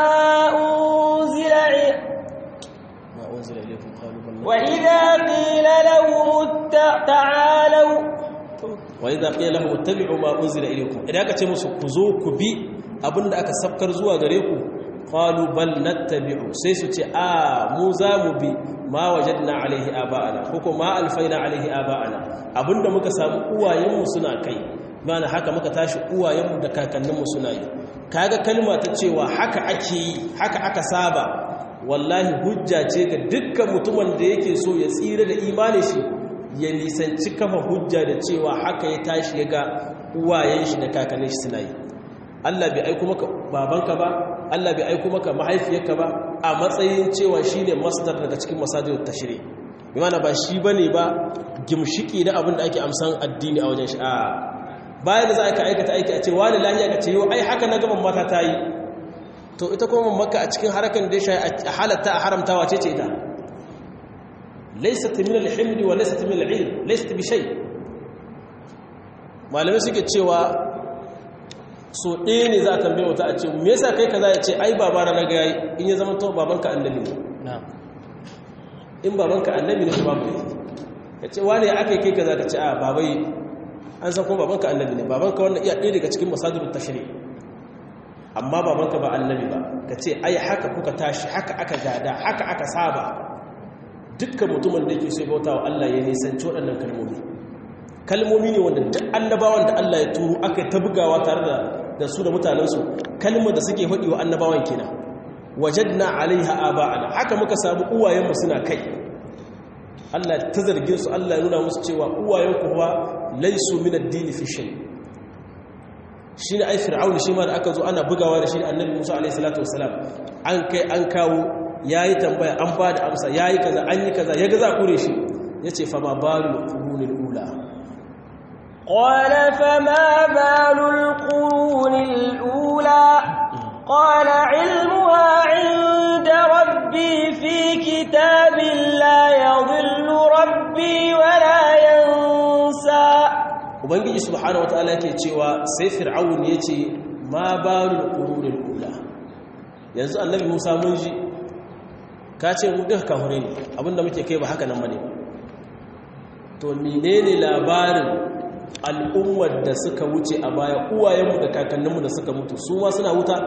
أنزل إ- ما أنزل إليكم قالوا بل نتبع وإذا قيل لهم ات- تعالوا وإذا قيل لهم اتبعوا ما أنزل إليكم إذا aka ce musu ku zo ku bi abinda aka sabkar zuwa gare ku qalu bal nattabi'u sai su ce a mu za mu bi ma wajadna alaihi aba'ana ko ko ma alfaina alaihi aba'ana abinda muka samu uwayenmu suna kai mana haka muka tashi uwayenmu da kakanninmu suna yi kaga kalma ta cewa haka ake yi haka aka saba wallahi hujja ce ga dukkan mutumin da yake so ya tsira da imanin shi ya nisanci kafa hujja da cewa haka ya tashi ya ga uwayen shi da kakannin shi suna yi Allah bai aiko maka babanka ba Allah bai aiko maka mahaifiyarka ba a matsayin cewa shine masdar daga cikin masadirut tashri bi mana ba shi bane ba gimshiki da abin da ake amsan addini a wajen shi a bayan da za ka aikata aiki a ce wani lahiya ka ce yau ai haka na gaban mata ta yi to ita kuma maka a cikin harakan da ya a halatta a haramtawa ce ce ita laysat min al-himd wa laysat min al-ilm laysat bi shay malamai suke cewa so ɗaya ne za a tambaye wata a ce me yasa kai kaza ya ce ai baba na ga yayi in ya zama to babanka annabi ne in babanka annabi ne babu ne ka ce wane aka yi kai ka za ka ce a babai an san kuma babanka annabi ne babanka wannan iya ɗaya daga cikin masadirun tashri amma babanka ba annabi ba ka ce ai haka kuka tashi haka aka gada haka aka saba dukkan mutumin da yake sai bauta wa Allah ya nisanci waɗannan kalmomi kalmomi ne wanda duk annabawan da Allah ya turo aka ta bugawa tare da da su da mutanensu kalmar da suke faɗi wa annabawan kenan wajadna alaiha aba'ana haka muka samu uwayenmu suna kai Allah ta zargin su Allah ya nuna musu cewa uwayenku kuwa laisu min ad-din fi shay shine ai fir'aun shi ma da aka zo ana bugawa da shi annabi Musa alaihi salatu wassalam an kai an kawo yayi tambaya an ba da amsa yayi kaza an yi kaza yaga za kure shi yace fa ma balul qurunil ula قال فما بال القرون الأولى قال علمها عند ربي في كتاب لا يضل ربي ولا ينسى ubangiji subhanahu wataala yake cewa sai fir'aun yace ma balul qurunil ula yanzu annabi Musa mun ji ka ce mu duka kahure ne abinda muke kai ba haka nan bane to menene labarin al'ummar da suka wuce a baya uwayenmu da kakanninmu da suka mutu su ma suna wuta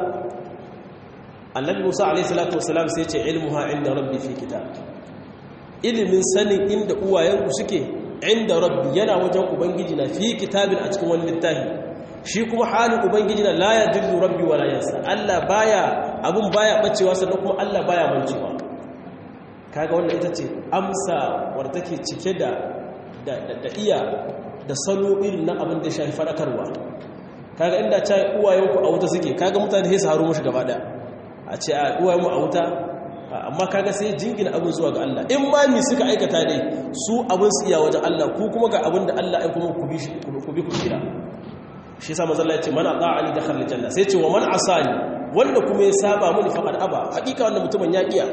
annabi musa alaihissalatu wasalam sai ce ilmuha inda rabbi fi kitab ilimin sanin inda uwayenku suke inda rabbi yana wajen ubangiji na fi kitabin a cikin wani littafi shi kuma halin ubangiji na la yadillu rabbi wala yansa Allah baya abun baya bacewa sannan kuma Allah baya mancewa kaga wannan ita ce amsa wadda take cike da da iya da salo irin na abin da shafi fadakarwa kaga inda ta uwayenku a wuta suke kaga mutane sai su haro mushi gaba daya a ce a uwayenmu a wuta amma kaga sai jingina abin zuwa ga Allah in ma mi suka aikata dai su abin su iya wajen Allah ku kuma ga abin da Allah ya kuma ku bi shi ku bi ku kira shi yasa manzo Allah ya ce man ata'ani dakhala aljanna sai ce wa man asani wanda kuma ya saba mini faqad aba hakika wannan mutumin ya kiya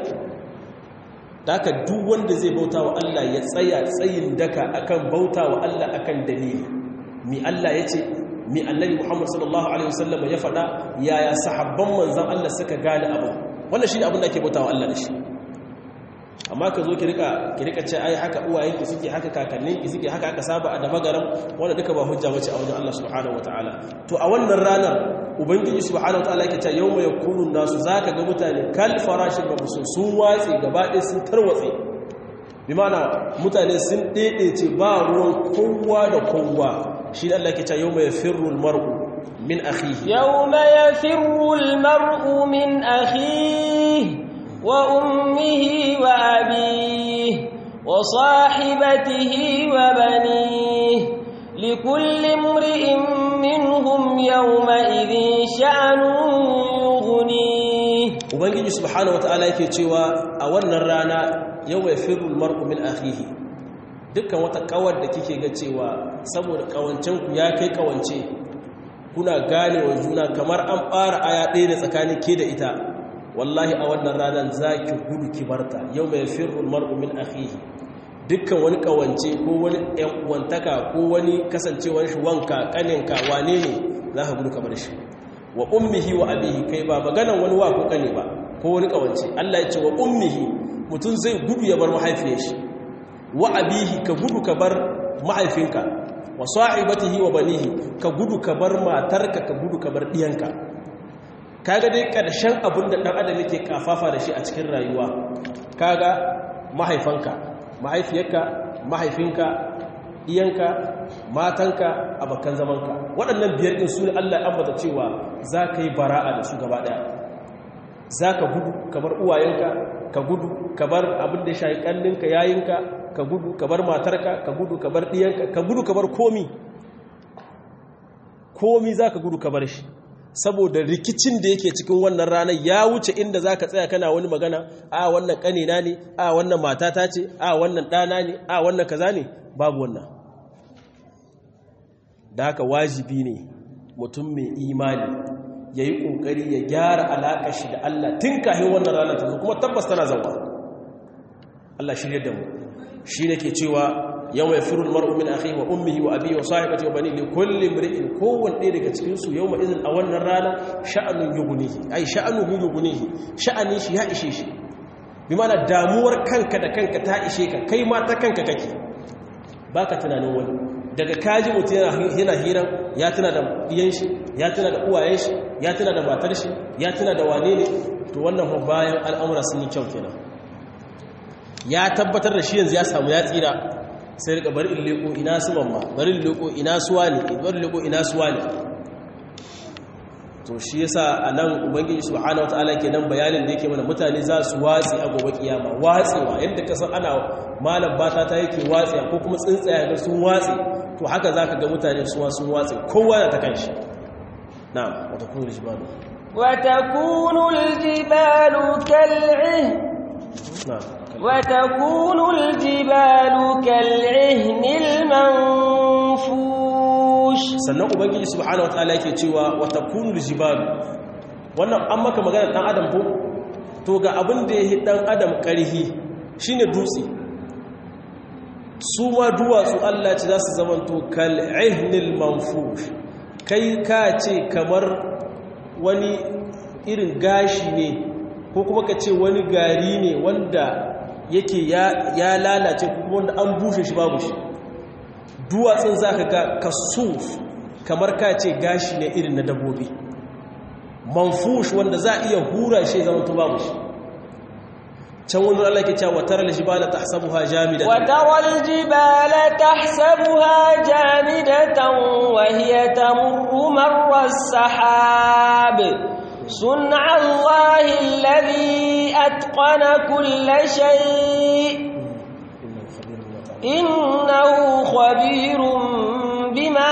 da haka duk wanda zai bauta wa Allah ya tsaya tsayin daka akan bauta wa Allah akan dalili mi Allah ya ce mi annabi Muhammad sallallahu alaihi wasallam ya faɗa yaya sahabban manzon Allah suka gane abu wannan shine abin da ake bauta wa Allah da shi amma ka zo ki rika ki rika ce ai haka uwayenki suke haka kakanninki suke haka aka saba a daba garam wanda duka ba hujja bace a wajen Allah subhanahu wataala to a wannan ranar ubangiji subhanahu wataala yake cewa yawma yakunu nasu zaka ga mutane kal farashin mabusun sun watsi gaba ɗaya sun tarwatse bi mana mutane sun dedece ba ruwan kowa da kowa shi Allah yake cewa yawma yafirru almar'u min akhihi yawma yafirru almar'u min akhihi وأمه وأبيه وصاحبته وبنيه لكل امرئ منهم يومئذ شأن يغنيه ubangiji subhanahu wataala yake cewa a wannan rana yawma yafirru almar'u min akhihi dukkan wata kawar da kike ga cewa saboda kawancen ku ya kai kawance kuna gane wa juna kamar an fara aya ɗaya da tsakanin ke da ita wallahi a wannan ranar za ki gudu ki barta yau mai firul mar'u min akhihi dukkan wani kawance ko wani ɗan uwantaka ko wani kasancewar shi wanka kaninka wane ne za ka gudu kamar shi wa ummihi wa abihi kai ba maganan wani wa ko kane ba ko wani kawance Allah ya ce wa ummihi mutum zai gudu ya bar mahaifiyar shi wa abihi ka gudu ka bar mahaifinka wa sahibatihi wa banihi ka gudu ka bar matarka ka gudu ka bar diyanka kaga dai ƙarshen abin da ɗan adam yake kafafa da shi a cikin rayuwa kaga mahaifanka mahaifiyarka mahaifinka iyanka matanka abokan zamanka waɗannan biyar ɗin su ne allah ya ambata cewa za ka yi bara'a da su gaba ɗaya za ka gudu ka bar uwayenka ka gudu ka bar abin da ya shayi ƙallinka yayinka ka gudu ka bar matarka ka gudu ka bar ɗiyanka ka gudu ka bar komi komi za ka gudu ka bar shi saboda rikicin da yake cikin wannan ranar ya wuce inda za ka tsaya kana wani magana a wannan ƙanina ne a wannan matata ce a wannan ɗana ne a wannan kaza ne babu wannan da haka wajibi ne mutum mai imani ya yi ƙoƙari ya gyara alaƙa shi da Allah tun kahin wannan ranar ta kuma tabbas tana zauwa Allah shirya da mu shi ne ke cewa yau mai firul mar'u min akhi wa ummihi wa abi wa sahibati wa bani li kulli imri'in kowanne ɗaya daga cikin su yawma idin a wannan rana sha'anun yughnihi ai sha'anuhu yughnihi sha'anin shi ya ishe shi bi mana damuwar kanka da kanka ta ishe ka kai ma ta kanka kake baka tunanin wani daga kaji mutum yana hiran ya tuna da ɗiyan shi ya tuna da uwayen shi ya tuna da matar shi ya tuna da wane ne to wannan fa bayan al'amura sun yi kyau kenan ya tabbatar da shi yanzu ya samu ya tsira sai rika bari in leko ina su mamma bari in leko ina suwa ne bari leko ina suwa ne to shi yasa anan ubangiji subhanahu wataala kenan bayanin da yake mana mutane za su watsi a gobe kiyama watsewa yadda ka san ana malam bata ta yake watsi ko kuma tsintsaya ga sun watsi to haka zaka ga mutane suwa sun watsi kowa na ta kanshi na'am wa takunu aljibalu wa takunu aljibalu kal'ih na'am وتكون الجبال كالعهن المنفوش sannan ubangiji subhanahu wataala yake cewa wata kunul jibalu wannan an maka magana dan adam ko to ga abin da yake dan adam karhi shine dutse su ma duwatsu Allah ce za su zamanto kal ihnil manfush kai ka ce kamar wani irin gashi ne ko kuma ka ce wani gari ne wanda yake ya lalace kuma wanda an bushe shi babu shi duwatsun za ka ga kasuf kamar ka ce gashi ne irin na dabobi manfush wanda za a iya hura shi zama to babu shi can wani Allah ke cewa watar aljibala tahsabuha jamidatan وترى الجبال تحسبها جامدة وهي تمر مر السحاب صنع الله الذي أتقن كل شيء إنه خبير بما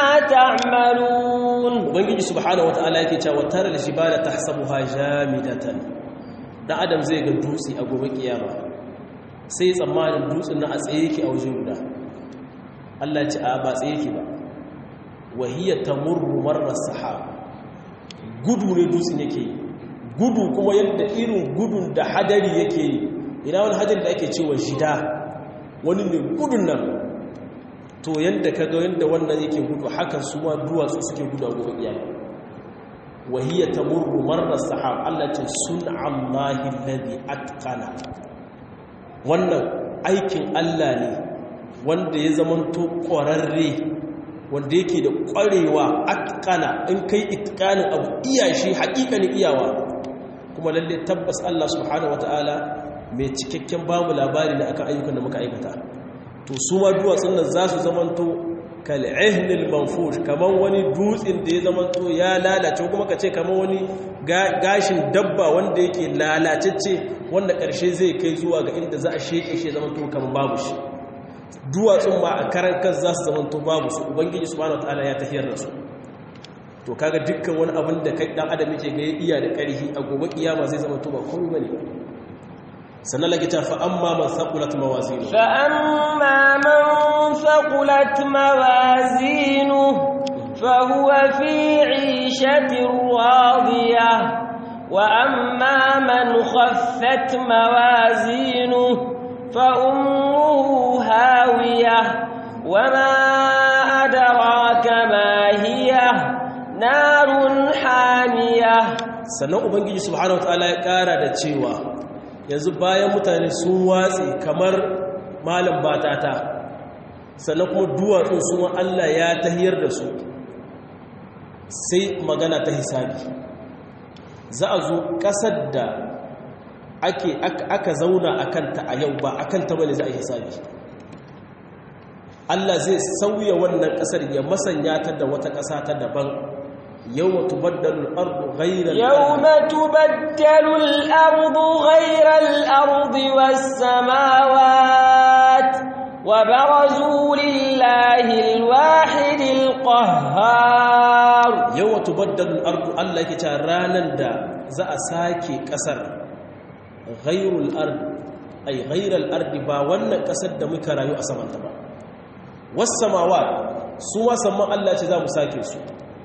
تعملون ubangiji subhanahu wataala yake cewa watar aljibala tahsabuha jamidatan dan adam zai ga dutse a gobe kiyama sai tsammanin dutsen na a tsaye yake a waje guda Allah ya ce a ba tsaye yake ba wahiya tamurru marra sahab gudu ne dutsen yake yi gudu kuma yadda irin gudun da hadari yake yi ina wani hadari da ake cewa shida wani ne gudun nan to yadda ka ga yadda wannan yake gudu haka su ma duwatsu suke gudu a gobe kiyama wahiyya tamurru marra sahab Allah ce sun'allahi alladhi atqana wannan aikin Allah ne wanda ya zamanto ƙwararre wanda yake da ƙwarewa atqana in kai itqanin abu iya shi haƙiƙanin iyawa kuma lalle tabbas Allah subhanahu wataala mai cikakken bamu labari da akan ayyukan da muka aikata to su ma duwatsun nan za su zamanto kal'ihnil manfush kamar wani dutsen da ya zamanto ya lalace kuma ka ce kamar wani gashin dabba wanda yake lalacecce wanda ƙarshe zai kai zuwa ga inda za a sheke shi zamanto kamar babu shi duwatsun ma a karan kan za su zamanto babu su ubangiji subhanahu wataala ya tafiyar da su to kaga dukkan wani abin da kai dan adam yake ga iya da ƙarfi a gobe kiyama zai zamanto ba komai bane sannan lagi ta fa amma man saqulat mawazinu fa amma man saqulat mawazinu fa huwa fi 'ishatin radiyah wa amma man khaffat mawazinu fa ummuhu hawiyah wa ma adraka ma hiya narun hamiyah sannan ubangiji subhanahu wataala ya kara da cewa yanzu bayan mutane sun watsi kamar malam batata sannan kuma duwatsun sun Allah ya tahiyar da su sai magana ta hisabi za a zo ƙasar da ake aka zauna a kanta a yau ba a kanta bane za a hisabi Allah zai sauya wannan ƙasar ya masanya ta da wata ƙasa ta daban يوم تبدل الأرض غير يوم تبدل الأرض غير الأرض والسماوات وبرزوا لله الواحد القهار يوم تبدل الأرض الله كتارانا دا زا ساكي كسر غير الأرض أي غير الأرض با وانا كسر دا مكرا يو أسمان تبا والسماوات سوى سما الله كذا مساكي سوى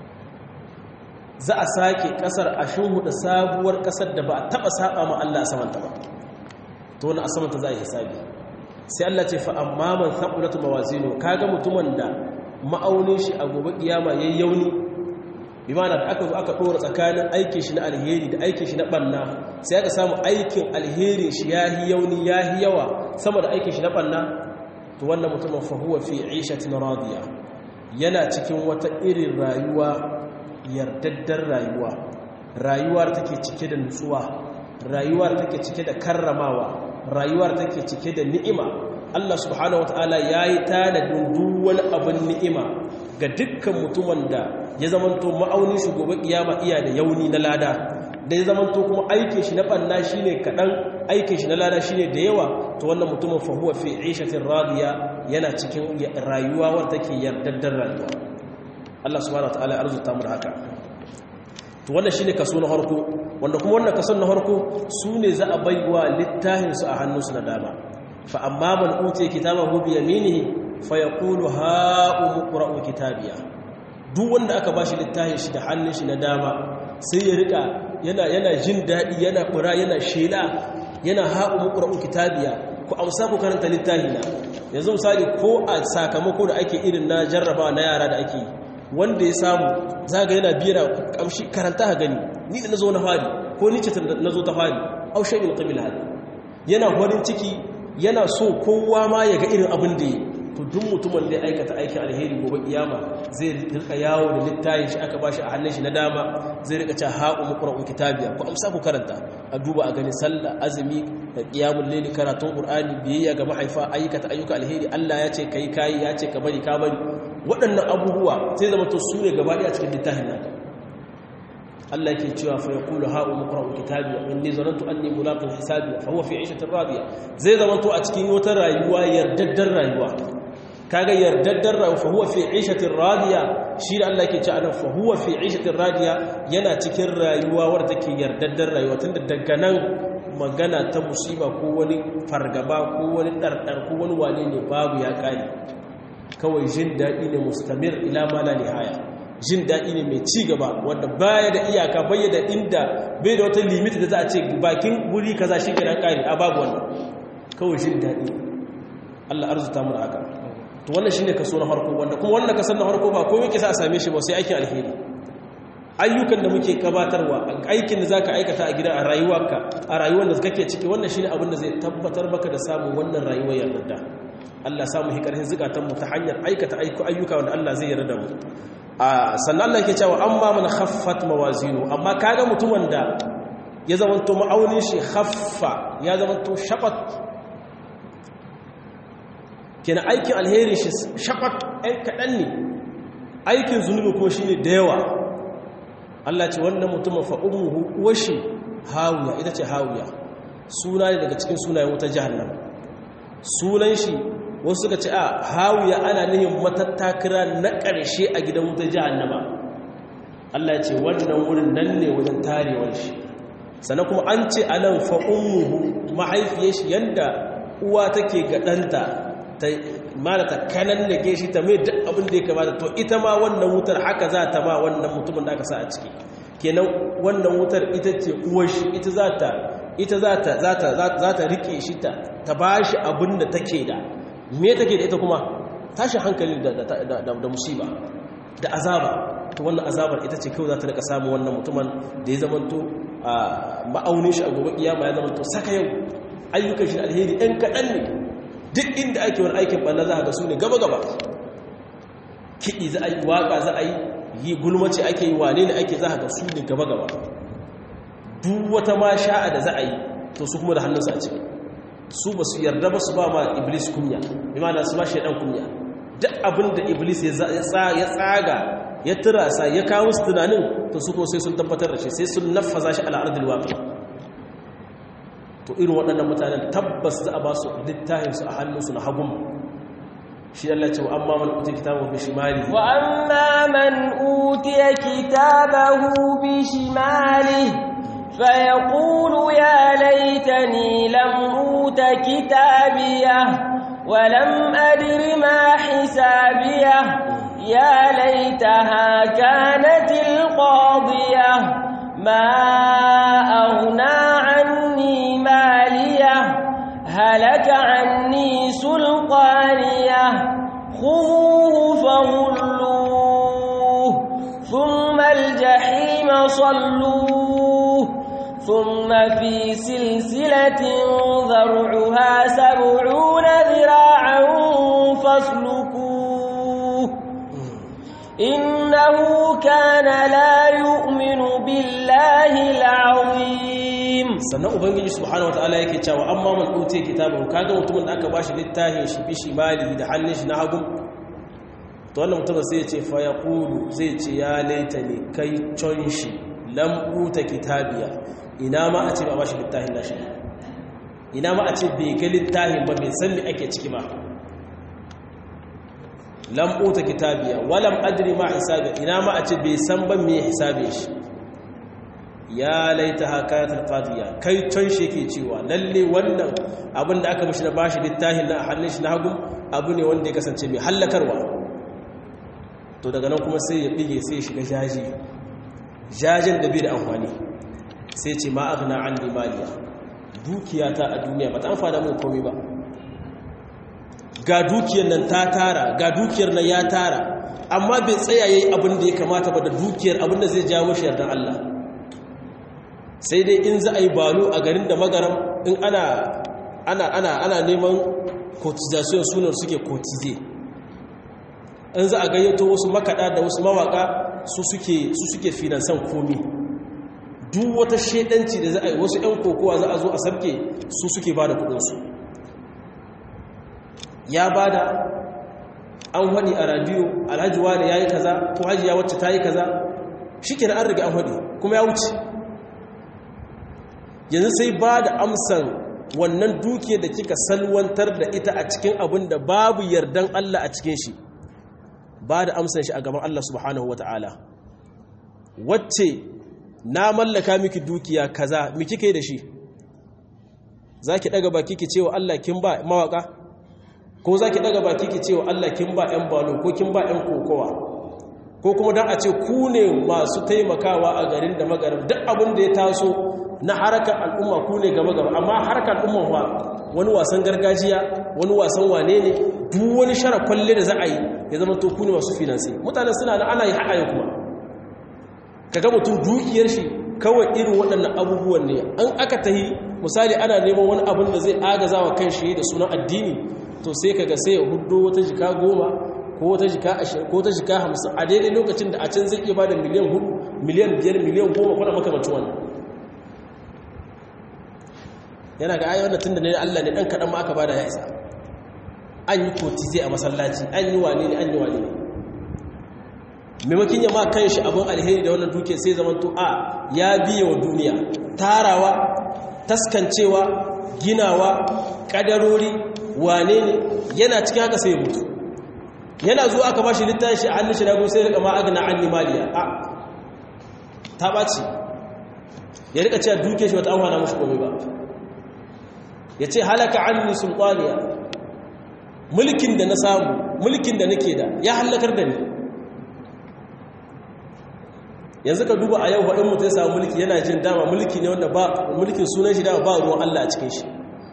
za a sake kasar a da sabuwar kasar da ba a taba saba ma Allah samanta ba to wani a samanta za a yi hisabi sai Allah ce fa amma man thaqulat mawazinu kaga mutumin da ma'aunin shi a gobe kiyama yayi yauni bi ma'ana da aka zo aka dora tsakanin aikin shi na alheri da aikin shi na banna sai aka samu aikin alheri shi yahi yauni yahi yawa sama da aikin shi na banna to wannan mutumin fa huwa fi 'ishatin radiya yana cikin wata irin rayuwa yardaddar rayuwa rayuwar take cike da nutsuwa rayuwar take cike da karramawa rayuwar take cike da ni'ima Allah subhanahu wataala yayi tanadin duk wani abin ni'ima ga dukkan mutumin da ya zamanto ma'aunin shi gobe kiyama iya da yauni na lada da ya zamanto kuma aikin shi na banna shine kadan aikin shi na lada shine da yawa to wannan mutumin fa huwa fi 'ishatin radiya yana cikin rayuwa wanda take yardaddar rayuwa Allah subhanahu wataala ya arzuta mu da haka to wannan shine kaso na harko wanda kuma wannan kaso na harko sune za a baiwa littafin su a hannunsu na dama fa amma man utiya kitabahu bi yaminihi fa yaqulu ha umqra'u kitabiya duk wanda aka bashi littafin shi da hannun shi na dama sai ya rika yana yana jin dadi yana kura yana shela yana ha umqra'u kitabiya ku amsa ku karanta littafin na yanzu misali ko a sakamako da ake irin na jarraba na yara da ake yi wanda ya samu zaga yana biyar kamshi karanta ha gani ni da nazo na fari ko ni ce nazo ta fari au shay'in qabil hada yana farin ciki yana so kowa ma ya ga irin abin da yi to duk mutumin da ya aikata aikin alheri gobe kiyama zai rika yawo da littayin shi aka bashi a hannun shi na dama zai rika cewa ha'u muqra'u kitabiya ku amsa ku karanta a duba a gani sallah azumi da qiyamul layli karatun qur'ani biyayya ga mahaifa aikata ayyuka alheri Allah ya ce kai kai ya ce ka bari ka bari waɗannan abubuwa sai zama to su ne gaba ɗaya cikin littafin naka Allah yake cewa fa yaqulu ha'u muqra'u kitabi inni zanantu anni mulaqin hisabi fa huwa fi 'ishatin radiya zai zama to a cikin wata rayuwa yardaddar rayuwa kaga yardaddar rayuwa fa huwa fi 'ishatin radiya shi da Allah yake cewa anan fa huwa fi 'ishatin radiya yana cikin rayuwa wadda take yardaddar rayuwa tunda daga nan magana ta musiba ko wani fargaba ko wani dardar ko wani wane ne babu ya kare kawai jin daɗi ne mustamir ila mala nihaya jin daɗi ne mai ci gaba wanda baya da iyaka baya da inda bai da wata limit da za a ce bakin guri kaza shi ke kare a babu wannan kawai jin daɗi Allah arzuta mu da haka to wannan shine kaso na farko wanda kuma wannan kasan na farko ba komai ke sa a same shi ba sai aikin alheri ayyukan da muke gabatarwa aikin da zaka aikata a gida a rayuwarka a rayuwar da kake ciki wannan shine abin da zai tabbatar maka da samun wannan rayuwar yarda Allah samu hikarhin zukatanmu ta hanyar aikata ayyuka wanda Allah zai yarda mu sannan Allah yake cewa amma man khaffat mawazinu amma kaga mutumin da ya zamanto ma'aunin shi khaffa ya zamanto shaqat kina aikin alheri shi shaqat ɗan kaɗan ne aikin zunubi kuma shine da yawa Allah ce wannan mutumin fa ummuhu washi hawiya ita ce hawiya suna ne daga cikin sunayen wuta jahannama sunan shi wasu suka ce a hawiya ana nihin matattakira na ƙarshe a gidan wutar jahannama Allah ya ce wannan wurin nan ne wajen tarewar shi sannan kuma an ce a nan fa'ummuhu mahaifiyar shi yadda uwa take ga ɗanta ta mara ta kanan da shi ta mai duk abin da ya kamata to ita ma wannan wutar haka za ta ma wannan mutumin da aka sa a ciki kenan wannan wutar ita ce uwar shi ita za ta ita za ta za ta za ta rike shi ta ta bashi abin da take da me take da ita kuma tashin hankali da musiba da azaba to wannan azabar ita ce kawai za ta rika samu wannan mutumin da ya zamanto a ma'aunin shi a gobe kiyama ya zamanto saka yau ayyukan shi alheri ɗan kaɗan ne duk inda ake wani aikin ɓanna za a ga su ne gaba-gaba kiɗi za a yi waƙa za a yi yi gulmace ake yi wane ne ake za a ga su ne gaba-gaba duk wata ma sha'a da za a yi to su kuma da hannunsa a ciki su ba su yarda ba su ba ma iblis kunya imana su ba shaidan kunya duk abin da iblis ya tsaga ya turasa ya kawo su tunanin to su ko sai sun tabbatar da shi sai sun nafaza shi al'adul waƙi to irin waɗannan mutanen tabbas za a ba su littafinsu a hannunsu na hagun shi Allah ce wa amma man utiya kitabahu bi shimali wa amma man utiya kitabahu bi shimali فيقول يا ليتني لم أوت كتابيه ولم أدر ما حسابيه يا ليتها كانت القاضية ما أغنى عني ماليه هلك عني سلطانيه خذوه فغلوه ثم الجحيم صلوه ثم في سلسلة ذرعها سبعون ذراعا إنه كان لا يؤمن بالله العظيم sannan ubangiji subhanahu wataala yake cewa amma man utiya kitabun kaga mutumin da aka bashi littafin shi bi shimali da hannun shi na hagu to wannan mutumin sai ya ce fa yaqulu zai ce ya laitani kai con shi lam uta kitabiya ina ma a ce ba bashi littafin nashi ina ma a ce bai ga littafin ba bai san me ake ciki ba lam uta kitabiya walam adri ma hisabi ina ma a ce bai san ba me hisabin shi ya laita hakayatul qadiya kai can shi yake cewa lalle wannan abin da aka mishi da bashi littafin na hannun shi na hagu abu ne wanda ya kasance mai hallakarwa to daga nan kuma sai ya bige sai ya shiga jaji jajin da bai da amfani sai ce ma aghna an limaliya dukiyata a duniya ba ta amfana mun komai ba ga dukiyar nan ta tara ga dukiyar nan ya tara amma bai tsaya yayi abin da ya kamata ba da dukiyar abin da zai jawo shi yardan Allah sai dai in za a yi balo a garin da magaram in ana ana ana ana neman cotization sunan suke cotize in za a gayyato wasu makada da wasu mawaka su suke su suke finansan komi duk wata shedanci da za a yi wasu 'yan kokowa za a zo a sabke su suke ba da kudinsu ya ba da an haɗi a radiyo alhaji wani ya yi kaza ko hajiya wacce ta yi kaza shi ke an riga an haɗi kuma ya wuce yanzu sai ba da amsan wannan duke da kika salwantar da ita a cikin abin da babu yardan Allah a cikin shi ba da amsan shi a gaban Allah subhanahu wa ta'ala wacce na mallaka miki dukiya kaza miki kai da shi za ki ɗaga baki ki cewa Allah kin ba mawaka ko za ki ɗaga baki ki cewa Allah kin ba ‘yan balo ko kin ba ‘yan kokowa ko kuma don a ce ku ne masu taimakawa a garin da magarin duk abin da ya taso na harkar al'umma ku ne gaba gaba amma harkar al'umma ba wani wasan gargajiya wani wasan wane ne duk wani shara kwalle da za a yi ya zama to ku ne masu finansi mutane suna da ana yi haɗa kuma kaga mutum dukiyar shi kawai irin waɗannan abubuwan ne an aka tahi misali ana neman wani abin da zai agaza wa kan shi da sunan addini to sai kaga sai ya hudu wata jika goma ko wata jika ashirin ko wata jika hamsin a daidai lokacin da a can zai iya ba da miliyan hudu miliyan biyar miliyan goma kwanan makamacin wannan yana ga ayi wannan tun da ne Allah ne ɗan kaɗan ma aka ba da ya isa an yi kotize a masallaci an yi wane ne an yi wane ne maimakin ya ma kan shi abin alheri da wannan duke sai zaman to a ya biya wa duniya tarawa taskancewa ginawa kadarori wane ne yana cikin haka sai mutu yana zuwa aka ba shi littafin shi a hannun shi na sai rika ma agna an limaliya a ta ɓaci ya rika cewa duke shi wata amfana mashi komai ba ya ce halaka an ni sultaniya mulkin da na samu mulkin da nake da ya halakar da ni yanzu ka duba a yau haɗin mutu ya samu mulki yana jin dama mulki ne wanda ba mulkin sunan shi dama ba ruwan Allah a cikin shi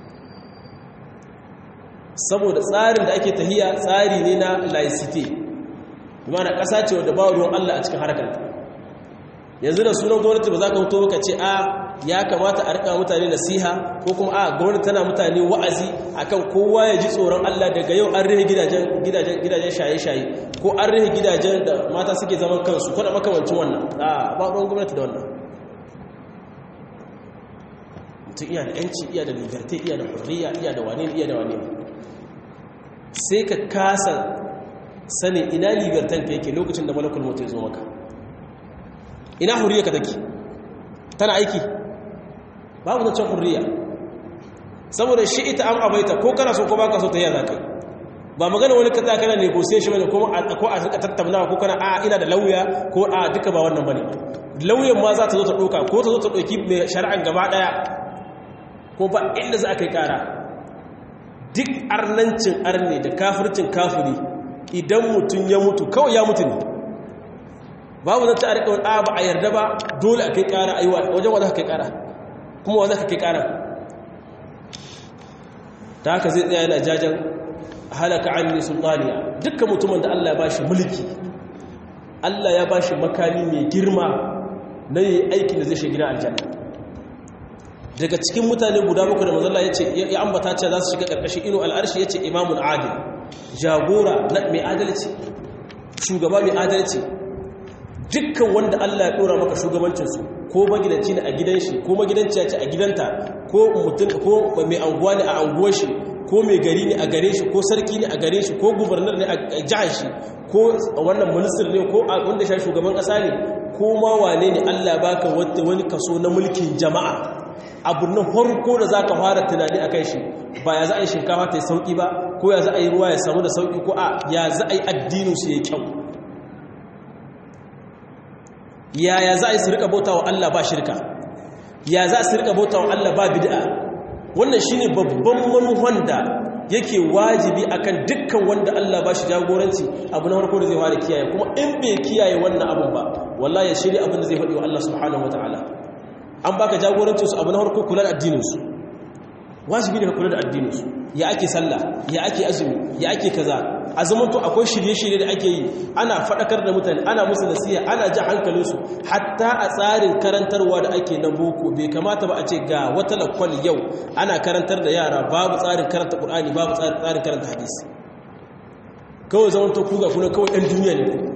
saboda tsarin da ake tahiya tsari ne na laicite mana ƙasa ce wadda ba ruwan Allah a cikin harkar yanzu da sunan gwamnati ba za ka hoto ka ce a ya kamata a rika mutane nasiha ko kuma a gwamnati tana mutane wa'azi akan kowa ya ji tsoron Allah daga yau an rihe gidajen shaye-shaye ko an rihe gidajen da mata suke zaman kansu ko da makamancin wannan a ba ruwan gwamnati da wannan mutum iya da yanci iya da liberté iya da hurriya iya da wane iya da wane sai ka kasa sani ina libertan ka yake lokacin da malakul mutu ya zo maka ina hurriya ka take tana aiki babu da can hurriya saboda shi ita an abaita ko kana so ko baka so ta yi za kai ba magana wani kaza kana negotiation bane ko ko a rika tattaunawa ko kana a ina da lauya ko a duka ba wannan bane lauyan ma za ta zo ta doka ko ta zo ta doki mai shari'an gaba daya ko ba inda za a kai kara duk arnancin arne da kafircin kafiri idan mutum ya mutu kawai ya mutu ne babu zan ta rika a ba a yarda ba dole a kai kara aiwa wajen wa za ka kai kara kuma wa za ka kai kara ta haka zai tsaya yana jajen halaka anni sultaniya dukkan mutumin da Allah ya bashi mulki Allah ya bashi makami mai girma na yi aikin da zai shiga gidan aljanna daga cikin mutane guda bakwai da mazalla ya ce ya ambata ce za su shiga ƙarƙashin ino al'arshi ya ce imamun adil jagora na mai adalci shugaba mai adalci dukkan wanda Allah ya dora maka shugabancinsu ko magidanci ne a gidan shi ko magidanci ce a gidanta ko mutum ko mai anguwa ne a anguwar shi ko mai gari ne a gare shi ko sarki ne a gare shi ko gubernar ne a jihar shi ko wannan minister ne ko wanda shi shugaban kasa ne ko ma wane ne Allah baka wani kaso na mulkin jama'a abu na farko da zaka fara tunani akan shi ba ya za a yi shinkafa ta yi sauki ba ko ya za a yi ruwa ya samu da sauki ko a ya za a yi addinin su ya kyau yaya za a yi su rika bauta wa Allah ba shirka ya za su rika bauta wa Allah ba bid'a wannan shine babban manuhan da yake wajibi akan dukkan wanda Allah ba shi jagoranci abu na farko da zai fara kiyaye kuma in bai kiyaye wannan abun ba wallahi ya shirya abin da zai faɗi wa Allah subhanahu wataala an baka jagorancin su abu na farko kula da addinin su wajibi ne ka kula da addinin su ya ake sallah ya ake azumi ya ake kaza a zamanto akwai shirye-shirye da ake yi ana faɗakar da mutane ana musu nasiya ana ji hankalinsu hatta a tsarin karantarwa da ake na boko bai kamata ba a ce ga wata lakwal yau ana karantar da yara babu tsarin karanta ƙur'ani babu tsarin karanta hadisi kawai zamanto kuga kuna kawai ɗan duniya ne ku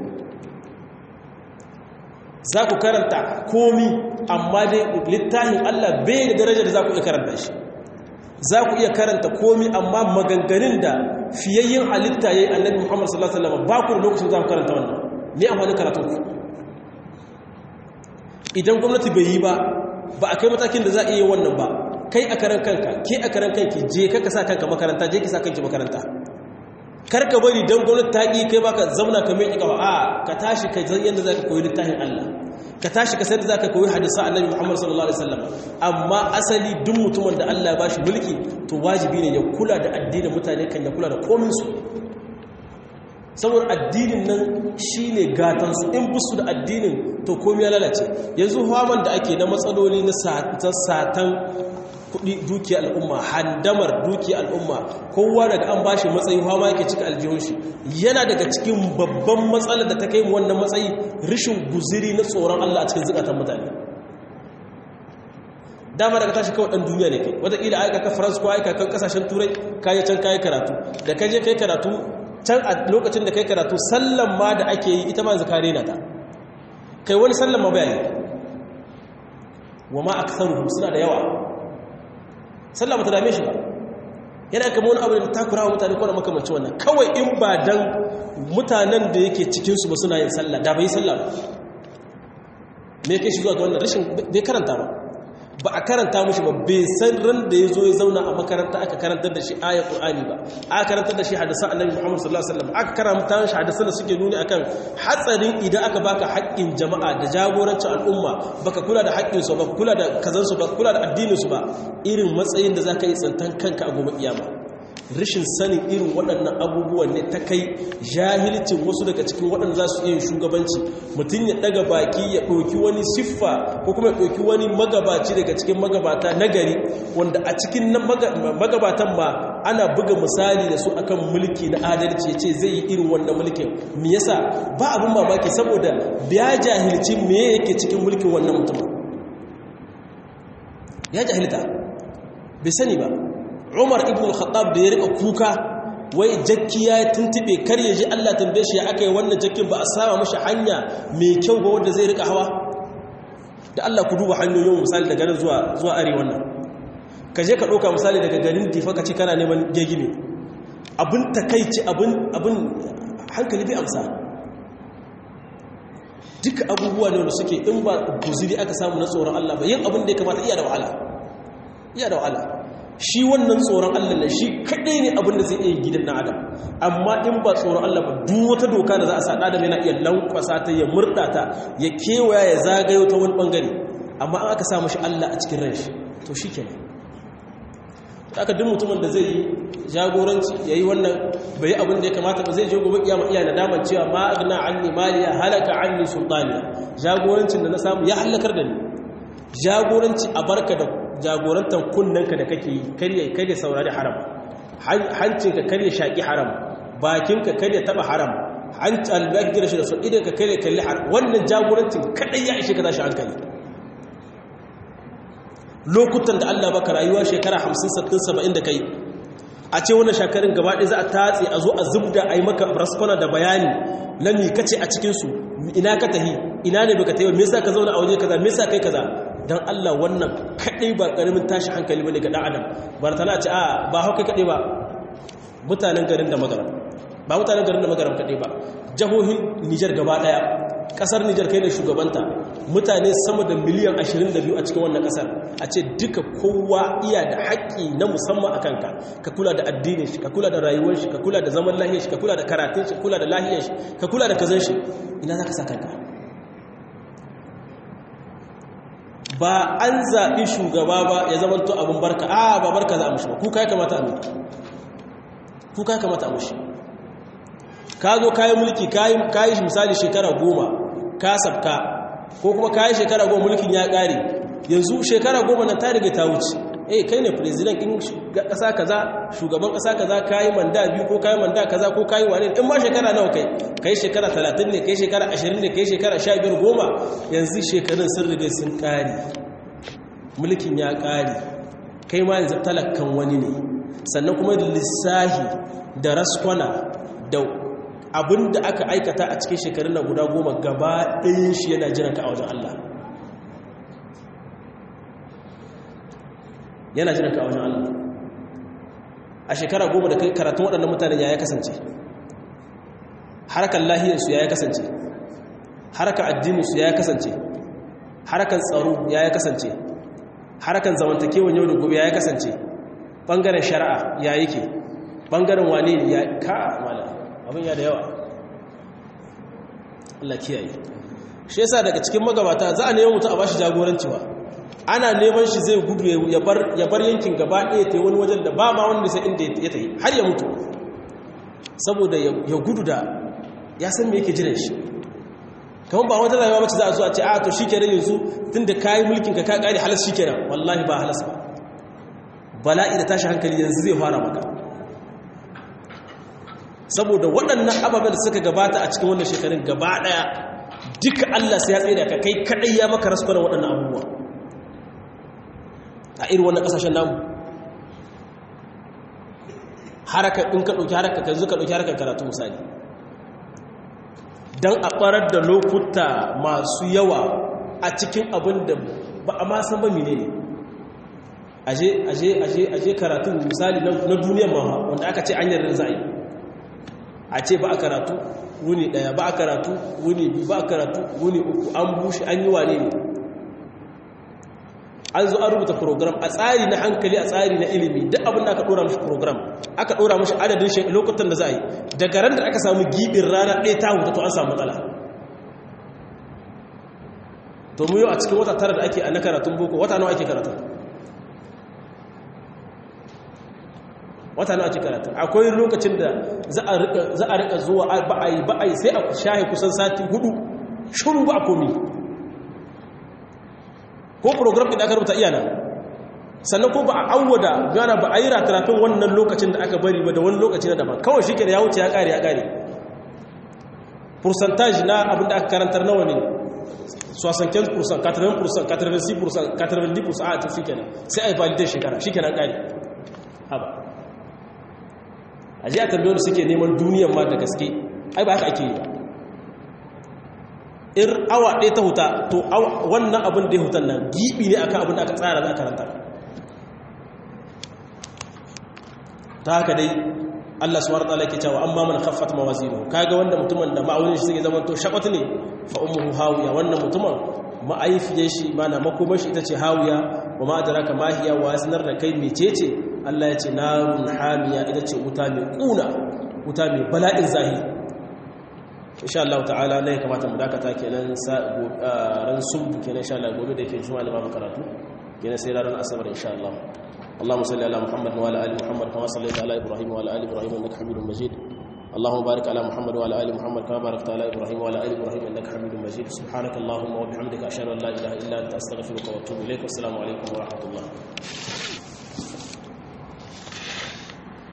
za ku karanta komi amma dai littafin allah bai da darajar da za ku iya karanta shi za ku iya karanta komi amma maganganun da fiyayyen halitta ya yi annabi muhammad sallallahu alaihi wasallam ba ku da lokacin za ku karanta wannan ne amfanin karatun ku idan gwamnati bai yi ba ba a kai matakin da za a iya wannan ba kai a karan kanka ke a karan kanki je ka sa kanka makaranta je ki sa kanki makaranta kar ka bari don gwamnati ta ƙi kai baka zauna ka mai ƙawa a ka tashi ka zan yadda za ka koyi littafin Allah ka tashi ka sayar da za ka koyi hadisa annabi Muhammad sallallahu alaihi wasallam amma asali duk mutumin da Allah ya bashi mulki to wajibi ne ya kula da addinin mutane kan ya kula da komin su saboda addinin nan shine gatan su in busu da addinin to komai ya lalace yanzu hawan da ake na matsaloli na satan kudi duki al'umma handamar duki al'umma kowa daga an bashi matsayi hawa yake cika aljihun shi yana daga cikin babban matsalar da ta kai mu wannan matsayi rishin guziri na tsoron Allah a cikin zukatan mutane dama daga tashi kawai dan duniya ne kai wataƙila aika ka France ko aika kan kasashen turai kayi can kayi karatu da kaje kai karatu can a lokacin da kai karatu sallan ma da ake yi ita ma zakare na ta kai wani sallan ma bayani wa ma aktharuhum suna da yawa sallah ba ta dame shi ba yana kama wani abu da takura wa mutane kwanan makamanci wannan kawai in ba dan mutanen da yake cikinsu ba suna yin sallah da bai yi sallah ba me kai shi zuwa ga wannan rashin bai karanta ba ba a karanta mushi ba bai san ran da ya zo ya zauna a makaranta aka karantar da shi ayat qur'ani ba aka karantar da shi hadisan annabi muhammad sallallahu alaihi wasallam aka karanta shi hadisan da suke nuni akan hatsarin idan aka baka haƙƙin jama'a da jagorancin al'umma baka kula da haƙƙin su ba kula da kazan su ba kula da addinin su ba irin matsayin da zaka yi tsantan kanka a gobe kiyama rashin sanin irin waɗannan abubuwan ne ta kai jahilcin wasu daga cikin waɗanda za su iya shugabanci mutum ya ɗaga baki ya ɗauki wani siffa ko kuma ya ɗauki wani magabaci daga cikin magabata na gari wanda a cikin magabatan ma ana buga misali da su akan mulki na adalci ya ce zai yi irin wannan mulkin me yasa ba abin mamaki saboda ya jahilci me yake cikin mulkin wannan mutum ya jahilta bai sani ba umar ibn al-khattab da ya rika kuka wai jakki ya tuntube kar ya ji Allah tambaye shi ya aka yi wannan jakkin ba a saba mashi hanya mai kyau ba wanda zai rika hawa da Allah ku duba hanyoyin misali daga nan zuwa zuwa arewa nan ka je ka ɗauka misali daga garin difa ka ci kana neman gegime abin takaici abin abin hankali bai amsa duka abubuwa ne wanda suke in ba guziri aka samu na tsoron Allah ba yin abin da ya kamata iya da wahala iya da wahala shi wannan tsoron Allah ne shi kadai ne abin da zai iya gidan na adam amma in ba tsoron Allah ba duk wata doka da za a sa adam yana iya lankwasa ta ya murda ta ya kewaya ya zagayo ta wani bangare amma an aka sa mashi Allah a cikin ran shi to shikenan haka duk mutumin da zai yi jagoranci yayi wannan bai abin da ya kamata ba zai je gobe kiyama iya nadaman cewa ma agna anni maliya halaka anni sultaniya jagorancin da na samu ya halakar da ni jagoranci a barka da jagorantar kunnanka da kake yi karye karye saurari haram hancinka karye shaki haram bakinka karye taba haram hanci albagir shi da su idan ka karye kalli haram wannan jagorancin kadai ya ishe ka tashi hankali lokutan da Allah baka rayuwa shekara 50 60 70 da kai a ce wannan shakarin gaba ɗaya za a tatse a zo a zubda a yi maka raskwana da bayani na mi kace a cikinsu ina ka tahi ina ne baka tayi me yasa ka zauna a waje kaza me yasa kai kaza dan Allah wannan kadai ba karamin tashi hankali bane ga dan adam bar tana ce a ba hauka kadai ba mutanen garin da magaram ba mutanen garin da magaram kadai ba jahohin Niger gaba daya kasar Niger kai ne shugabanta mutane sama da miliyan 22 a cikin wannan kasar a ce duka kowa iya da haƙƙi na musamman akan ka ka kula da addinin shi ka kula da rayuwar shi ka kula da zaman lahiyar shi ka kula da karatun shi ka kula da lahiyar shi ka kula da kazan shi ina zaka sa kanka ba an zaɓi shugaba ba ya zama to abin barka a ba barka za a mushi ba kuka ya kamata a mutu kuka ya kamata a mushi ka zo kayi mulki kayi shi misali shekara goma ka sabka ko kuma kayi shekara goma mulkin ya ƙare yanzu shekara goma na ta riga ta wuce eh kai ne president in ƙasa kaza shugaban ƙasa kaza kayi manda biyu ko kayi manda kaza ko kayi wane in ma shekara nawa kai kai shekara 30 ne kai shekara 20 ne kai shekara 15 goma yanzu shekarun sun riga sun ƙare mulkin ya ƙare kai ma yanzu talakkan wani ne sannan kuma lissahi da raskwana da abin da aka aikata a cikin shekarun na guda goma gaba ɗayin shi yana jiran ka a wajen Allah yana jiran ka a wajen Allah a shekara goma da kai karatun waɗannan mutanen ya ya kasance harkar lahiyarsu ya ya kasance harkar addininsu ya ya kasance harkar tsaro ya ya kasance harkar zamantakewan yau da gobe ya ya kasance ɓangaren shari'a ya yake ɓangaren wane ne ya ka mala abin ya da yawa Allah kiyaye shi yasa daga cikin magabata za a neman mutu a bashi jagoranci ba ana neman shi zai gudu ya bar yankin gaba ɗaya ta wani wajen da ba ma wanda sai inda ya tafi har ya mutu saboda ya gudu da ya san me yake jiran shi kamar ba wata rayuwa mace za a zo a ce a to shi kenan yanzu tun da kayi mulkin ka ka ƙari halas shi kenan wallahi ba halas ba bala'i da tashi hankali yanzu zai fara maka saboda waɗannan ababen da suka gabata a cikin wannan shekarun gaba ɗaya duka Allah sai ya tsaye da ka kai kaɗai ya maka rasu kwanan waɗannan abubuwa a irin wannan ƙasashen namu haraka in ka ɗauki haraka ka zuka ɗauki harkar karatu misali don a ɓarar da lokuta masu yawa a cikin abin da ba a masan ba mine ne aje aje aje aje karatun misali na duniyar maha wanda aka ce an yarda za a yi a ce ba a karatu wuni daya ba a karatu wuni biyu ba a karatu wuni uku an bushe an yi wane ne an zo an rubuta program a tsari na hankali a tsari na ilimi duk abin da aka dora mashi program aka dora mashi adadin lokutan da za a yi daga ran da aka samu gibin rana ɗaya ta huta to an samu matsala to mu yau a cikin wata tara da ake a na karatun boko wata nawa ake karatun wata nawa ake karatun akwai lokacin da za a rika zuwa ba'ayi ba'ayi sai a shahe kusan sati hudu shuru ba a komi ko program ɗin aka rubuta iyana sannan ko ba a awwada gana ba a yi ratarafin wannan lokacin da aka bari ba da wani lokaci na daban kawai shi ya wuce ya ƙare ya ƙare percentage na abin da aka karantar nawa ne 75% 80% 86% 90% a tafi kenan sai a yi validar shekara shi kenan ƙare haba a ji a tambayar suke neman duniyan ma da gaske ai ba haka ake yi ba in awa ɗaya ta huta to wannan abin da ya hutan nan giɓi ne akan abin da aka tsara za a karanta ta haka dai Allah subhanahu wa ta'ala yake cewa amma man khaffat mawazinu kaga wanda mutumin da ma'aunin shi suke zaman to shakwat ne fa ummuhu hawiya wannan mutumin ma'aifiyar shi mana makomar shi ita ce hawiya wa ma adraka ma hiya wa sanar da kai mecece Allah ya ce narun hamiya ita ce wuta mai kuna wuta mai bala'in zahiri insha Allah ta'ala ne kamata mu dakata kenan ran subu kenan insha Allah gobe da yake juma'a da babu karatu kenan sai ran asabar insha Allah اللهم صل على محمد وعلى ال محمد كما صليت على ابراهيم وعلى ال ابراهيم انك حميد مجيد اللهم بارك على محمد وعلى ال محمد كما باركت على ابراهيم وعلى ال ابراهيم انك حميد مجيد سبحانك اللهم وبحمدك اشهد ان لا اله الا انت استغفرك واتوب اليك والسلام عليكم ورحمه الله